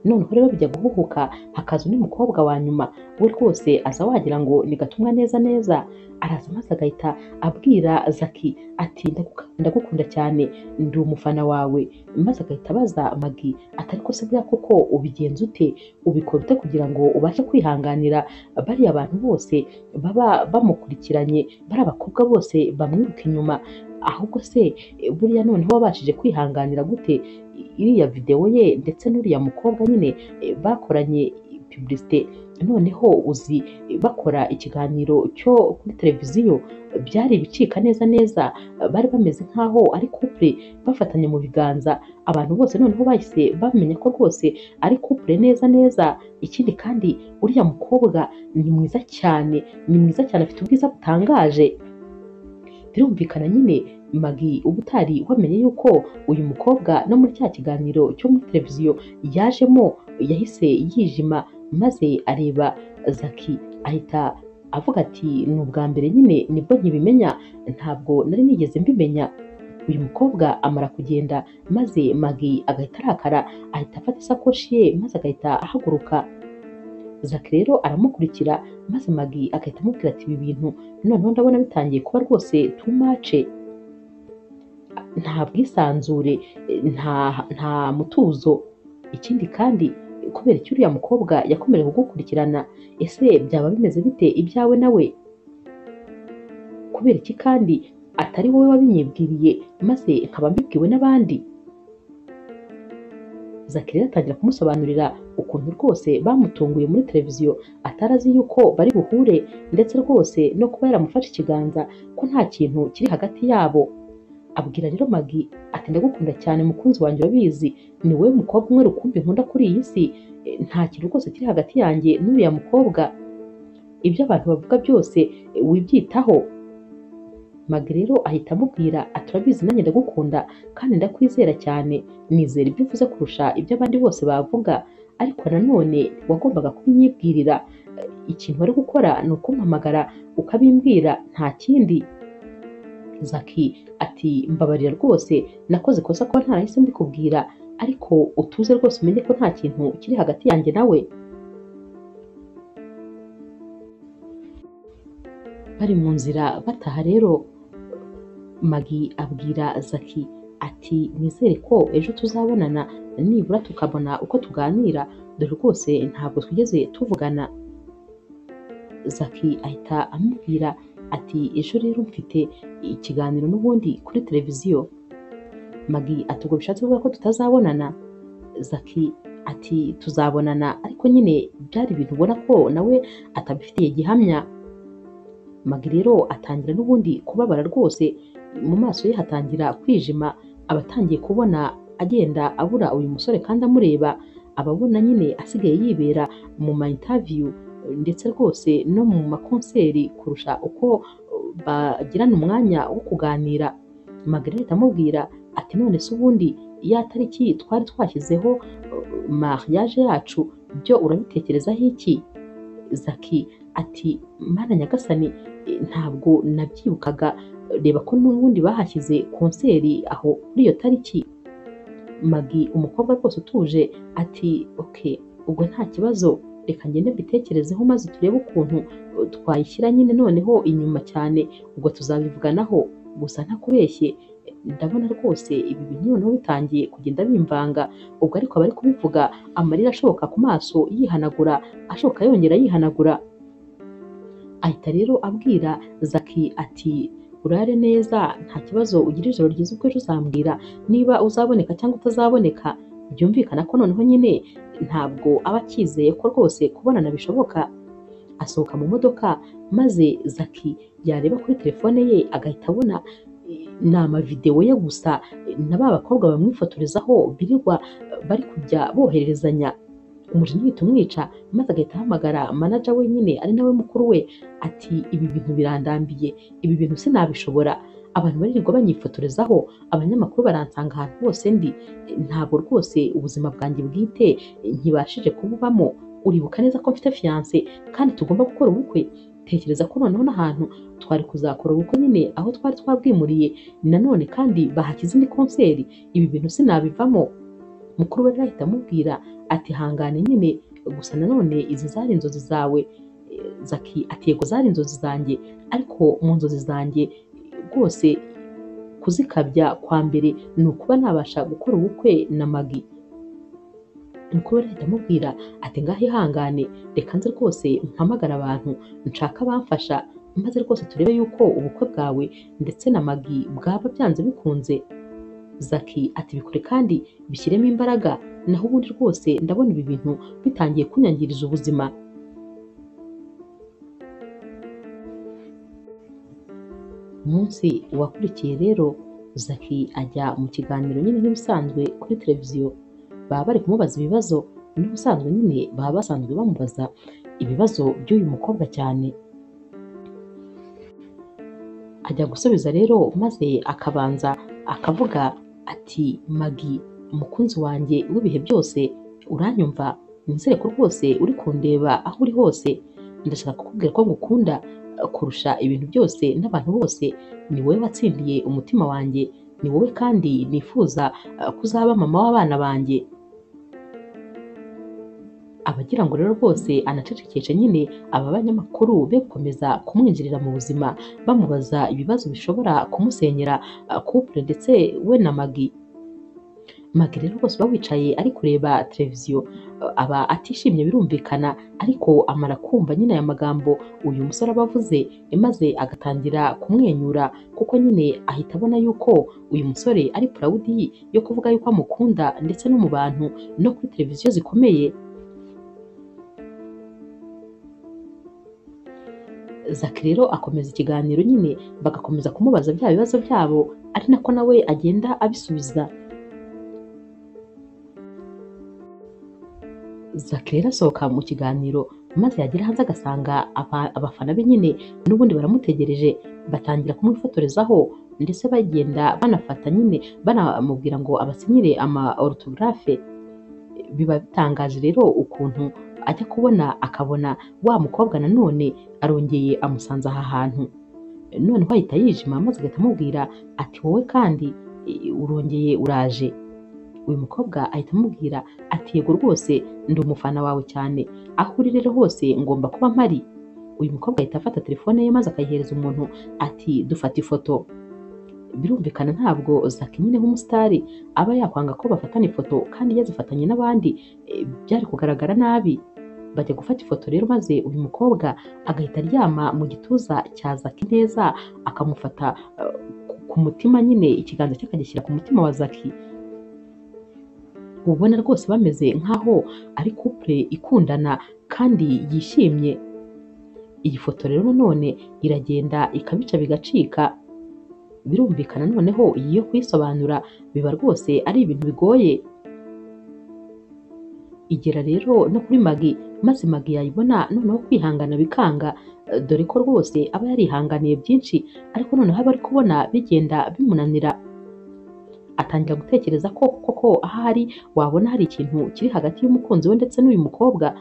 noneho rero bijya guhuhuka hakaza undi mukobwa wa nyuma we rwose aza wagira ngo ni gatumwa neza neza araza maze agahita abwira zaki ati "Ndaguka- ndagukunda cyane ndi umufana wawe maze agahita abaza magi atari ko se buriya koko ubigenza ute ubikora ute kugira ngo ubashe kwihanganira bariya abantu bose baba bamukurikiranye bariya abakobwa bose bamwiruka inyuma ahubwo se buriya noneho wabashije kwihanganira gute iriya videwo ye ndetse n'uriya mukobwa nyine eh, bakoranye pubulisite noneho uzi eh, bakora ikiganiro cyo kuri televiziyo byari ibicika neza neza bari bameze nk'aho ari couple bafatanye mu biganza abantu bose noneho bahise bamenya ko rwose ari couple neza neza ikindi kandi uriya mukobwa ni mwiza cyane ni mwiza cyane afite ubwiza butangaje birumvikana nyine magi ubutari wamenye yuko uyu mukobwa no muri cya kiganiro cyo muri televiziyo yajemo yahise yijima maze areba zaki ahita avuga ati ni ubwa mbere nyine nibwo nkibimenya ntabwo nari nigeze mbimenya uyu mukobwa amara kugenda maze magi agahita arakara ahita afata isakoshi ye maze agahita ahaguruka zaki rero aramukurikira maze magi agahita amubwira ati ibi bintu noneho ndabona bitangiye kuba rwose tumace nta bwisanzure nta nta mutuzo ikindi kandi kubera iki uriya mukobwa yakomeje kugukurikirana ese byaba bimeze bite ibyawe nawe kubera iki kandi atari wowe wabinyibwiriye maze nkaba mbibwiwe n'abandi zakirere atangira kumusobanurira ukuntu rwose bamutunguye muri televiziyo atari azi yuko bari buhure ndetse rwose no kuba yaramufashe ikiganza ko nta kintu kiri hagati yabo abwira rero magi ati ndagukunda cyane mukunzi wanjye urabizi ni wowe mukobwa umwe rukumbi nkunda kuri iyi si E, nta kintu rwose kiri hagati yanjye n'uriya mukobwa ibyo abantu bavuga byose e, wibyitaho magi rero ahita amubwira ati urabizi nanjye ndagukunda kandi ndakwizera cyane nizera ibyo uvuze kurusha ibyo abandi bose bavuga ariko nanone wagombaga kubinyibwirira E, ikintu wari gukora ni ukumpamagara ukabimbwira nta kindi zaki ati mbabarira rwose nakoze ikosa kuba ntarahise mbikubwira ariko utuze rwose umenye ko nta kintu kiri hagati yanjye nawe bari mu nzira bataha rero magi abwira zaki ati nizere ko ejo tuzabonana nibura tukabona uko tuganira dore rwose ntabwo twigeze tuvugana zaki ahita amubwira ati ejo rero mfite ikiganiro n'ubundi kuri televiziyo magi ati ubwo bishatse kuvuga ko tutazabonana zaki ati tuzabonana ariko nyine byari ibintu ubona ko nawe atabifitiye gihamya magi rero atangira n'ubundi kubabara rwose mu maso ye hatangira kwijima aba atangiye kubona agenda abura uyu musore kandi amureba aba abona nyine asigaye yibera mu ma interview ndetse rwose no mu makonseri kurusha uko bagirana umwanya wo kuganira magarita amubwira ati none se ubundi ya tariki twari twashyizeho uh, mariage yacu byo urabitekerezaho iki zaki ati mana nyagasani eh, ntabwo nabyibukaga reba ko n'ubundi bahashyize konseri aho kuri iyo tariki magi umukobwa rwose utuje ati ok ubwo nta kibazo reka ngende mbitekerezeho maze turebe ukuntu uh, twayishyira nyine noneho inyuma cyane ubwo tuzabivuganaho gusa ntakubeshye eh, ndabona rwose ibi bintu noneho bitangiye kugenda bimvanga ubwo ariko abari kubivuga amarira ashoka ku maso yihanagura ashoka yongera yihanagura ahita rero abwira zaki ati urare neza nta kibazo ugira ijoro ryiza ubwo ejo uzambwira niba uzaboneka cyangwa utazaboneka byumvikana ko noneho nyine ntabwo aba akizeye ko rwose kubonana bishoboka asohoka mu modoka maze zaki yareba kuri telefone ye agahita abona eh, ni amavidewo ye gusa eh, na ba bakobwa bamwifotorezaho birirwa eh, bari kujya bohererezanya umujinya uhita umwica maze agahita ahamagara manaja we nyine ari nawe mukuru we ati ibi bintu birandambiye ibi bintu sinabishobora abantu baririrwa banyifotorezaho abanyamakuru baransanga ahantu hose ndi ntabwo rwose ubuzima bwanjye bwite ntibashije kububamo uribuka neza ko mfite fiyanse kandi tugomba gukora ubukwe tekereza ko noneho n'ahantu twari kuzakora ubukwe nyine aho twari twabwimuriye nanone kandi bahashyize indi konseri ibi bintu sinabivamo mukuru we rero ahita amubwira ati hangane nyine gusa nanone izi zari inzozi zawe Eh, zaki ati yego zari inzozi zanjye ariko mu nzozi zanjye rwose kuzikabya kwa mbere ni ukuba nabasha gukora ubukwe na magi mukuru we ahita amubwira ati ngaho ihangane reka nze rwose mpamagara abantu nshaka abamfasha maze rwose turebe yuko ubukwe bwawe ndetse na magi bwaba byanze bikunze zaki ati bikore kandi bishyiremo imbaraga naho ubundi rwose ndabona ibi bintu bitangiye kunyangiriza ubuzima umunsi wakurikiye rero zaki ajya mu kiganiro nyine nk'ibisanzwe kuri televiziyo baba bari kumubaza ibibazo n'ubusanzwe nyine baba basanzwe bamubaza ibibazo by'uyu mukobwa cyane ajya gusubiza rero maze akabanza akavuga ati magi umukunzi wanjye w'ibihe byose uranyumva nizere ko rwose uri kundeba aho uri hose ndashaka kukubwira ko ngukunda kurusha ibintu byose n'abantu bose ni wowe watsindiye umutima wanjye ni wowe kandi nifuza uh, ko uzaba mama w'abana banjye abagira ngo rero bose anacecekeshe nyine aba banyamakuru be gukomeza kumwinjirira mu buzima bamubaza ibibazo bishobora kumusenyera uh, couple ndetse we na magi magi rero rwose uba wicaye ari kureba televiziyo uh, aba atishimye birumvikana ariko amara kumva nyine aya magambo uyu musore aba avuze maze agatangira kumwenyura kuko nyine ahita abona yuko uyu musore ari purawudi yo kuvuga yuko amukunda ndetse no mu bantu no kuri televiziyo zikomeye zaki rero akomeza ikiganiro nyine bagakomeza kumubaza bya bibazo byabo ari nako nawe agenda abisubiza zaki rero asohoka mu kiganiro maze yagera hanze agasanga aba- abafana be nyine n'ubundi baramutegereje batangira kumwifotorezaho ndetse bagenda banafata nyine banamubwira ngo abasinyire ama orutogarafe biba bitangaje rero ukuntu ajya kubona akabona wa mukobwa nanone arongeye amusanze aha hantu noneho ahita yijima maze agahita amubwira ati wowe kandi eh, urongeye uraje uyu mukobwa ahita amubwira ati yego rwose ndi umufana wawe cyane aho uri rero hose ngomba kuba mpari uyu mukobwa ahita afata telefone ye maze akayihereza umuntu ati dufata ifoto birumvikana ntabwo zaki nyine nk'umusitari aba yakwanga ko bafatana ifoto kandi yazifatanye n'abandi eh, byari kugaragara nabi bajya gufata ifoto rero maze uyu mukobwa agahita aryama mu gituza cya zaki neza akamufata eh, ku- ku mutima nyine ikiganza cye akagishyira ku mutima wa zaki ubona rwose bameze nk'aho ari couple ikundana kandi yishimye iyi foto rero nanone iragenda ikabica bigacika birumvikana noneho iyi yo kuyisobanura biba rwose ari ibintu bigoye igera rero no kuri magi maze magi yayibona noneho kwihangana bikanga eh, dore ko rwose aba yarihanganiye byinshi ariko noneho aba ari kubona bigenda bimunanira atangira gutekereza ko koko ahari wabona hari ikintu kiri hagati y'umukunzi we ndetse n'uyu mukobwa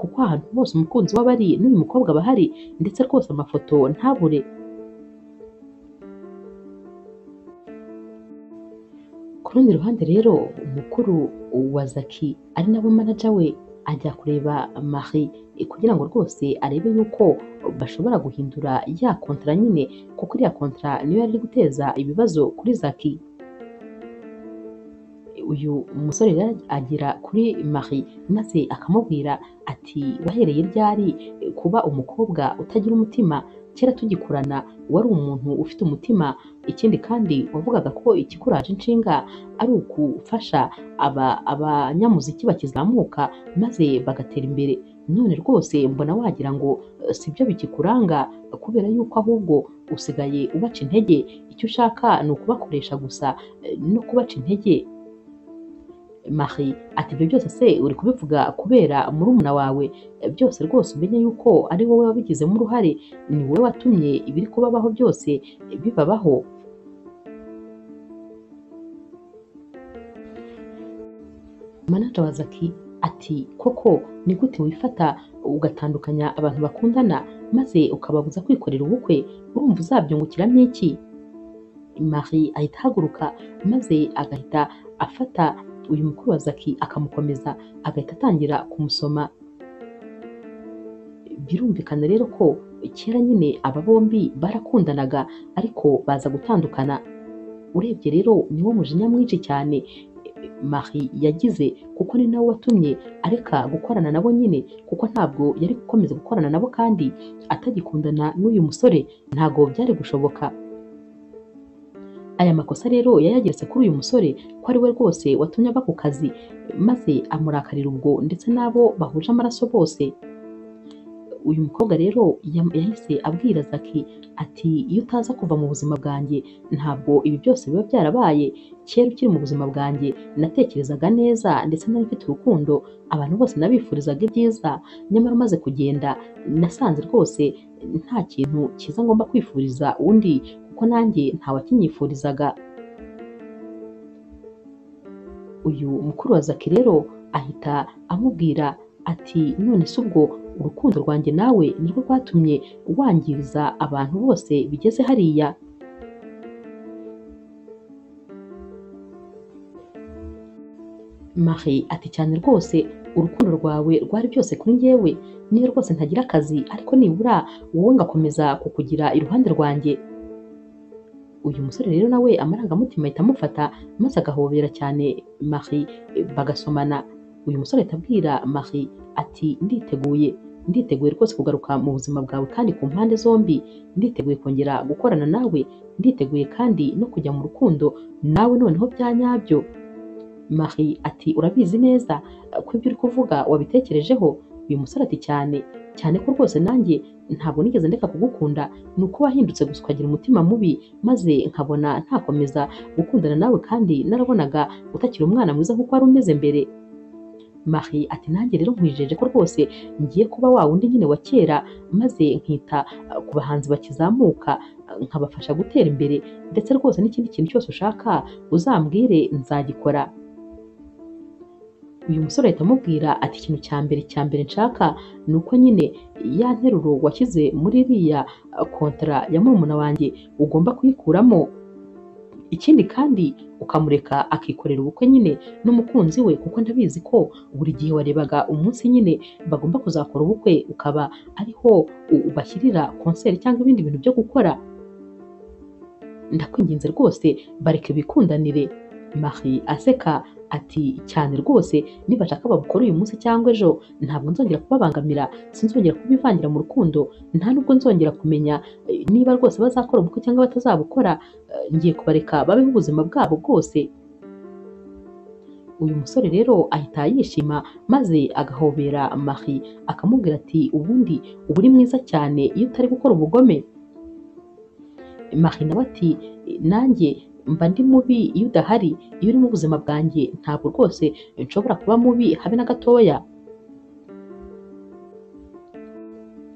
kuko ahantu hose umukunzi we aba ari n'uyu mukobwa aba ahari ndetse rwose amafoto ntabure ku rundi ruhande rero umukuru wa zaki ari nawe manaja we ajya kureba Marie kugira ngo rwose arebe yuko bashobora guhindura ya kontara nyine kuko iriya kontara niyo yari iri guteza ibibazo kuri zaki uyu musore rero agera kuri Marie maze akamubwira ati wahereye ryari kuba umukobwa utagira umutima kera tugikurana wari umuntu ufite umutima ikindi kandi wavugaga ko ikikuraje inshinga ari ugufasha aba- abanyamuziki bakizamuka maze bagatera imbere none rwose mbona wagira ngo eh, sibyo bikikuranga kubera yuko ahubwo usigaye ubaca intege icyo ushaka ni ukubakoresha gusa eh, no kubaca intege Marie ati ibyo byose se uri kubivuga kubera murumuna wawe Eh, byose rwose umenye yuko ari wowe wabigizemo uruhare ni wowe watumye ibiri kubabaho byose eh, bibabaho manaja wa zaki ati koko ni gute wifata ugatandukanya abantu bakundana maze ukababuza kwikorera ubukwe urumva uzabyungukiramo iki Marie ahita ahaguruka maze agahita afata uyu mukuru wa zaki akamukomeza agahita atangira kumusoma birumvikana rero ko kera nyine aba bombi barakundanaga ariko baza gutandukana urebye rero niwo mujinya mwinshi cyane eh, Marie yagize kuko ni nawe watumye areka gukorana nabo nyine kuko ntabwo yari gukomeza gukorana nabo kandi atagikundana n'uyu musore ntabwo byari gushoboka aya makosa rero yayageretse kuri uyu musore ko ari we rwose watumye aba ku kazi maze amurakarira ubwo ndetse n'abo bahuje amaraso bose uyu mukobwa rero yam- yahise abwira zaki ati iyo utaza kuva mu buzima bwanjye ntabwo ibi byose biba byarabaye kera ukiri mu buzima bwanjye natekerezaga neza ndetse nari mfite urukundo abantu bose nabifurizaga ibyiza nyamara umaze kugenda nasanze rwose nta kintu cyiza ngomba kwifuriza undi kuko kuko nanjye ntawakinyifurizaga uyu mukuru wa zaki rero ahita amubwira ati none se ubwo urukundo rwanjye nawe nirwo rwatumye wangiriza abantu bose bigeze hariya Marie ati cyane rwose urukundo rwawe rwari byose kuri njyewe niyo rwose ntagira akazi ariko nibura wowe ngakomeza kukugira iruhande rwanjye uyu musore rero nawe amarangamutima ahita amufata maze agahobera cyane Marie bagasomana uyu musore ahita abwira Marie ati nditeguye nditeguye rwose kugaruka mu buzima bwawe kandi ku mpande zombi nditeguye kongera gukorana nawe nditeguye kandi no kujya mu rukundo nawe noneho bya nyabyo Marie ati urabizi neza ko ibyo uri kuvuga wabitekerejeho uyu musore ati cyane cyane ko rwose nanjye ntabwo nigeze ndeka kugukunda ni uko wahindutse gusa ukagira umutima mubi maze nkabona ntakomeza gukundana nawe kandi narabonaga utakiri umwana mwiza nk'uko wari umeze mbere Marie ati nanjye rero nkwijeje ko rwose ngiye kuba wa wundi nyine wa kera maze nkita uh, ku bahanzi bakizamuka uh, nkabafasha gutera imbere ndetse rwose n'ikindi kintu cyose ushaka uzambwire nzagikora uyu musore ahita amubwira ati ikintu cya mbere cya mbere nshaka ni uko nyine ya nteruro washyize muri iriya kontara ya murumuna wanjye ugomba kuyikuramo ikindi kandi ukamureka akikorera ubukwe nyine n'umukunzi we kuko ndabizi ko buri gihe warebaga umunsi nyine bagomba kuzakora ubukwe ukaba ariho u- ubashyirira konseri cyangwa ibindi bintu byo gukora ndakwinginze rwose bareke bikundanire Marie aseka ati cyane rwose nibashaka babukore uyu munsi cyangwa ejo ntabwo nzongera kubabangamira sinzongera kubivangira mu rukundo nta nubwo nzongera kumenya eh, niba rwose bazakora ubukwe cyangwa batazabukora eh, ngiye kubareka babeho ubuzima bwabo bwose uyu musore rero ahita yishima maze agahobera Marie akamubwira ati ubundi uba uri mwiza cyane iyo utari gukora ubugome Marie nawe ati nanjye mba ndi mubi iyo udahari iyo uri mu buzima bwanjye ntabwo rwose nshobora kuba mubi habe na gatoya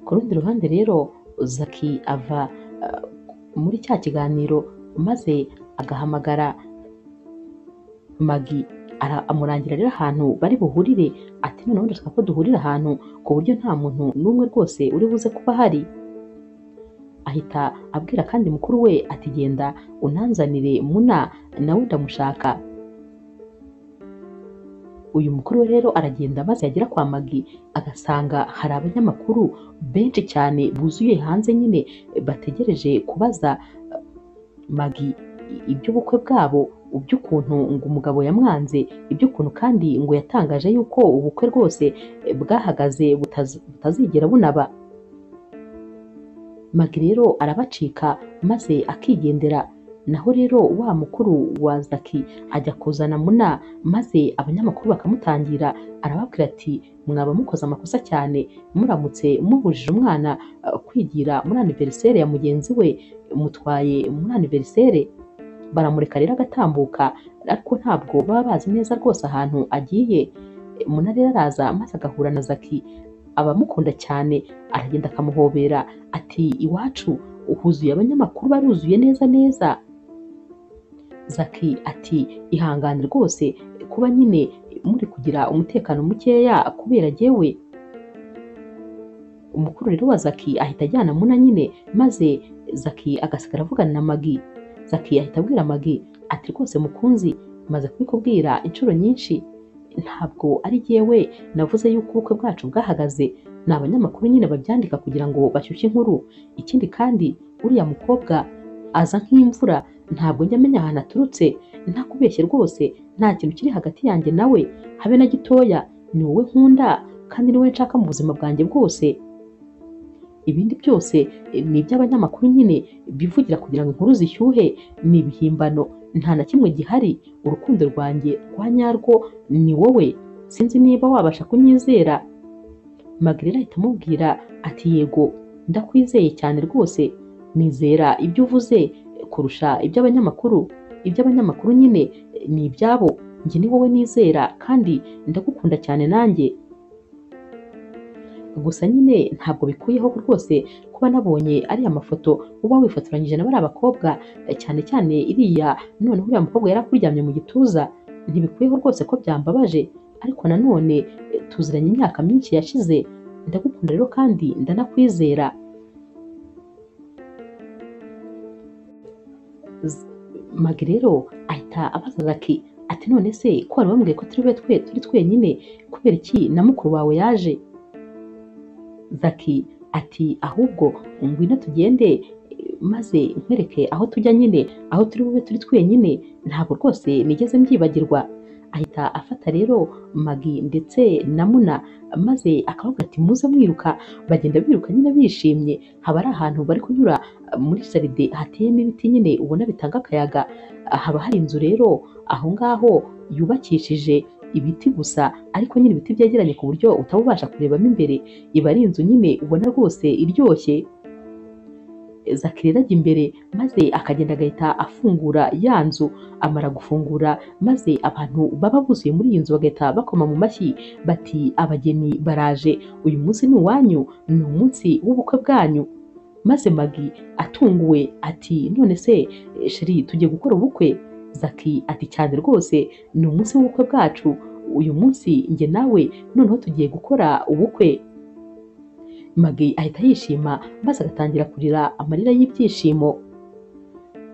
ku rundi ruhande rero zaki ava eh, muri cya kiganiro maze agahamagara magi ara- amurangira rero ahantu bari buhurire ati noneho ndashaka ko duhurira ahantu ku buryo nta muntu n'umwe rwose uri buze kuba ahari ahita abwira kandi mukuru we ati genda unanzanire muna nawe ndamushaka uyu mukuru we rero aragenda maze yagera kwa magi agasanga hari abanyamakuru benshi cyane buzuye hanze nyine bategereje kubaza magi iby'ubukwe bwabo by'ukuntu ngo umugabo yamwanze iby'ukuntu kandi ngo yatangaje yuko ubukwe rwose bwahagaze butaz- butazigera bunaba magi rero arabacika maze akigendera naho rero wa mukuru wa zaki ajya kuzana muna maze abanyamakuru bakamutangira arababwira ati mwaba mukoze amakosa cyane muramutse mubujije umwana eh, kwigira muri aniveriseri ya mugenzi we mutwaye muri aniveriseri baramureka rero agatambuka ariko ntabwo baba bazi neza rwose ahantu agiye Eh, muna rero araza maze agahura na zaki abamukunda cyane aragenda akamuhobera ati iwacu huzuye abanyamakuru baruzuye neza neza zaki ati ihangane rwose kuba nyine muri kugira umutekano mukeya kubera jyewe umukuru rero wa zaki ahita ajyana muna nyine maze zaki agasigara avugana na magi zaki ahita abwira magi ati rwose mukunzi maze kubikubwira inshuro nyinshi ntabwo ari jyewe navuze yuko ubukwe bwacu bwahagaze ni abanyamakuru nyine babyandika kugira ngo bashyushye inkuru ikindi kandi uriya mukobwa aza nk'imvura ntabwo njya amenya ahantu aturutse ntakubeshye rwose nta kintu kiri hagati yanjye nawe habe na gitoya ni wowe nkunda kandi ni wowe nshaka mu buzima bwanjye bwose ibindi byose eh, ni iby'abanyamakuru nyine bivugira kugira ngo inkuru zishyuhe ni ibihimbano nta na kimwe gihari urukundo rwanjye rwa nyarwo ni wowe sinzi niba wabasha kunyizera Magrela ahita amubwira ati yego ndakwizeye cyane rwose nizera ibyo uvuze kurusha iby'abanyamakuru iby'abanyamakuru nyine eh, ni ibyabo njye ni wowe nizera kandi ndagukunda cyane nanjye gusa nyine ntabwo bikuyeho rwose kuba nabonye ariya mafoto uba wifotoranyije na bariya bakobwa eh, cyane cyane iriya noneho uriya mukobwa yari akuryamye mu gituza ntibikuyeho rwose ko byambabaje ariko nanone eh, tuziranye imyaka myinshi yashize ndagukunda rero kandi ndanakwizera Z- magi rero ahita abaza ati ati none se ko wari wambwiye ko turi bube twe turi twenyine kubera iki na mukuru wawe yaje Zaki ati ahubwo ngwino tugende eh, maze nkwereke aho tujya nyine aho turi bube turi twenyine ntabwo rwose nigeze mbyibagirwa ahita afata rero magi ndetse na muna maze akavuga ati muze mwiruka bagenda biruka nyine bishimye haba ari ahantu bari kunyura eh, muri jaride hateyemo ibiti nyine ubona bitanga akayaga haba hari inzu rero aho ngaho yubakishije ibiti gusa ariko nyine ibiti byegeranye ku buryo utaba ubasha kurebamo imbere iba ari inzu nyine ubona rwose iryoshye zakirera ajya imbere maze akagenda agahita afungura ya nzu amara gufungura maze abantu baba buzuye muri iyi nzu bagahita bakoma mu mashyi bati abageni baraje uyu munsi ni uwanyu ni umunsi w'ubukwe bwanyu maze magi atunguwe ati none se eh, sheri tugiye gukora ubukwe zaki ati cyane rwose ni umunsi w'ubukwe bwacu uyu munsi njye nawe noneho tugiye gukora ubukwe Magi ahita yishima maze agatangira kurira amarira y'ibyishimo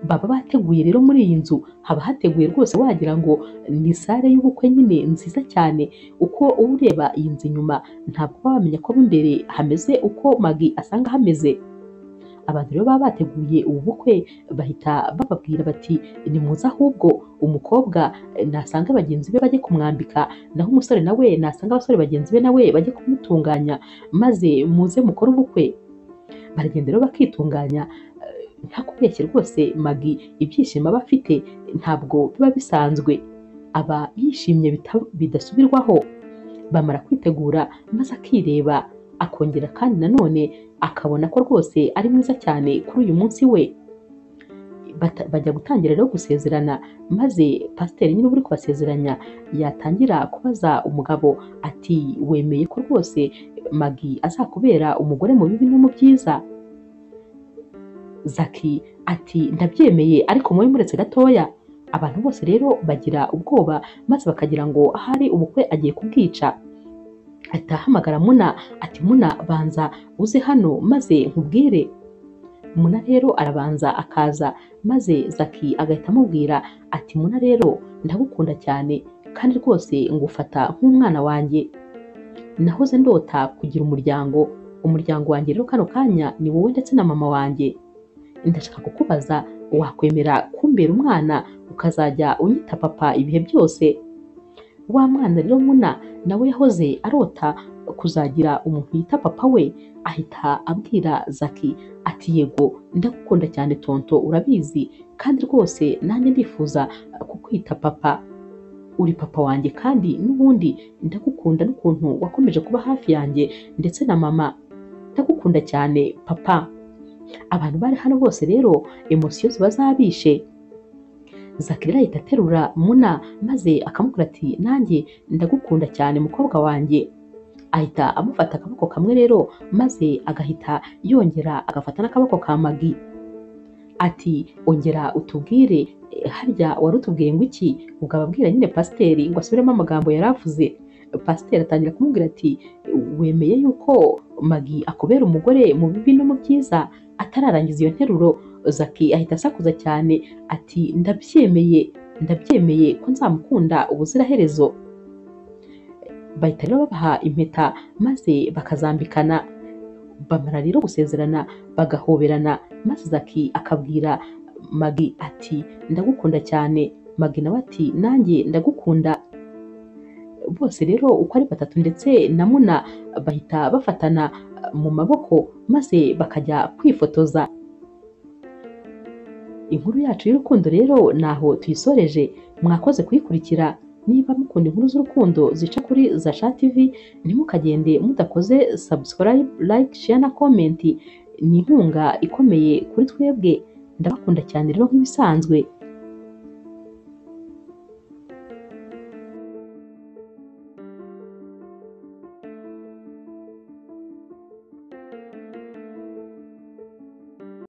baba bateguye rero muri iyi nzu haba hateguye rwose wagira ngo ni sare y'ubukwe nyine nziza cyane uko uba ureba iyi nzu inyuma ntabwo uba wamenya ko mo imbere hameze uko Magi asanga hameze abantu rero baba bateguye ubu bukwe bahita bababwira bati nimuze ahubwo umukobwa eh, nasanga bagenzi be bajye kumwambika naho umusore nawe nasanga abasore bagenzi be nawe bajye kumutunganya maze muze mukore ubukwe baragenda rero bakitunganya eh, nta kubeshya rwose magi ibyishimo aba afite ntabwo biba bisanzwe aba yishimye bita- bidasubirwaho bamara kwitegura maze akireba akongera kandi nanone akabona ko rwose ari mwiza cyane kuri uyu munsi we Bata- bajya gutangira rero gusezerana maze pasiteri nyine uba uri kubasezeranya yatangira kubaza umugabo ati wemeye ko rwose magi azakubera umugore mu bibi no mu byiza Zaki ati ndabyemeye ariko mube muretse gatoya abantu bose rero bagira ubwoba maze bakagira ngo ahari ubukwe agiye kubwica ahita ahamagara muna ati muna banza uze hano maze nkubwire muna rero arabanza akaza maze zaki agahita amubwira ati muna rero ndagukunda cyane kandi rwose ngufata nk'umwana wanjye nahoze ndota kugira umuryango umuryango wanjye rero kano kanya ni wowe ndetse na mama wanjye ndashaka kukubaza wakwemera kumbera umwana ukazajya unyita papa ibihe byose wa mwana rero muna nawe yahoze arota kuzagira umuntu yita papa we ahita abwira zaki ati yego ndagukunda cyane tonto urabizi kandi rwose nanjye ndifuza kukwita papa uri papa wanjye kandi n'ubundi ndagukunda n'ukuntu wakomeje kuba hafi yanjye ndetse na mama ndagukunda cyane papa abantu bari hano bose rero emosiyo ziba zabishe zakirira ahita aterura muna maze akamubwira ati nanjye ndagukunda cyane mukobwa wanjye ahita amufata akaboko kamwe rero maze agahita yongera agafata n'akaboko ka magi ati ongera utubwire eh, harya wari utubwiye ngo iki ubwo ababwira nyine pasiteri ngo asubiremo amagambo yari avuze pasiteri atangira kumubwira ati wemeye yuko magi akubera umugore mu bibi no mu byiza atararangiza iyo nteruro zaki ahita asakuza cyane ati ndabyemeye ndabyemeye ko nzamukunda ubuziraherezo bahita rero babaha impeta maze bakazambikana bamara rero gusezerana bagahoberana maze zaki akabwira magi ati ndagukunda cyane magi nawe ati nanjye ndagukunda bose rero uko ari batatu ndetse na muna bahita bafatana eh, mu maboko maze bakajya kwifotoza inkuru yacu y'urukundo rero naho tuyisoreje mwakoze kuyikurikira niba mukunda inkuru z'urukundo zica kuri Zasha TV ntimukagende mudakoze subscribe like share na comment ni inkunga ikomeye kuri twebwe ndabakunda cyane rero nk'ibisanzwe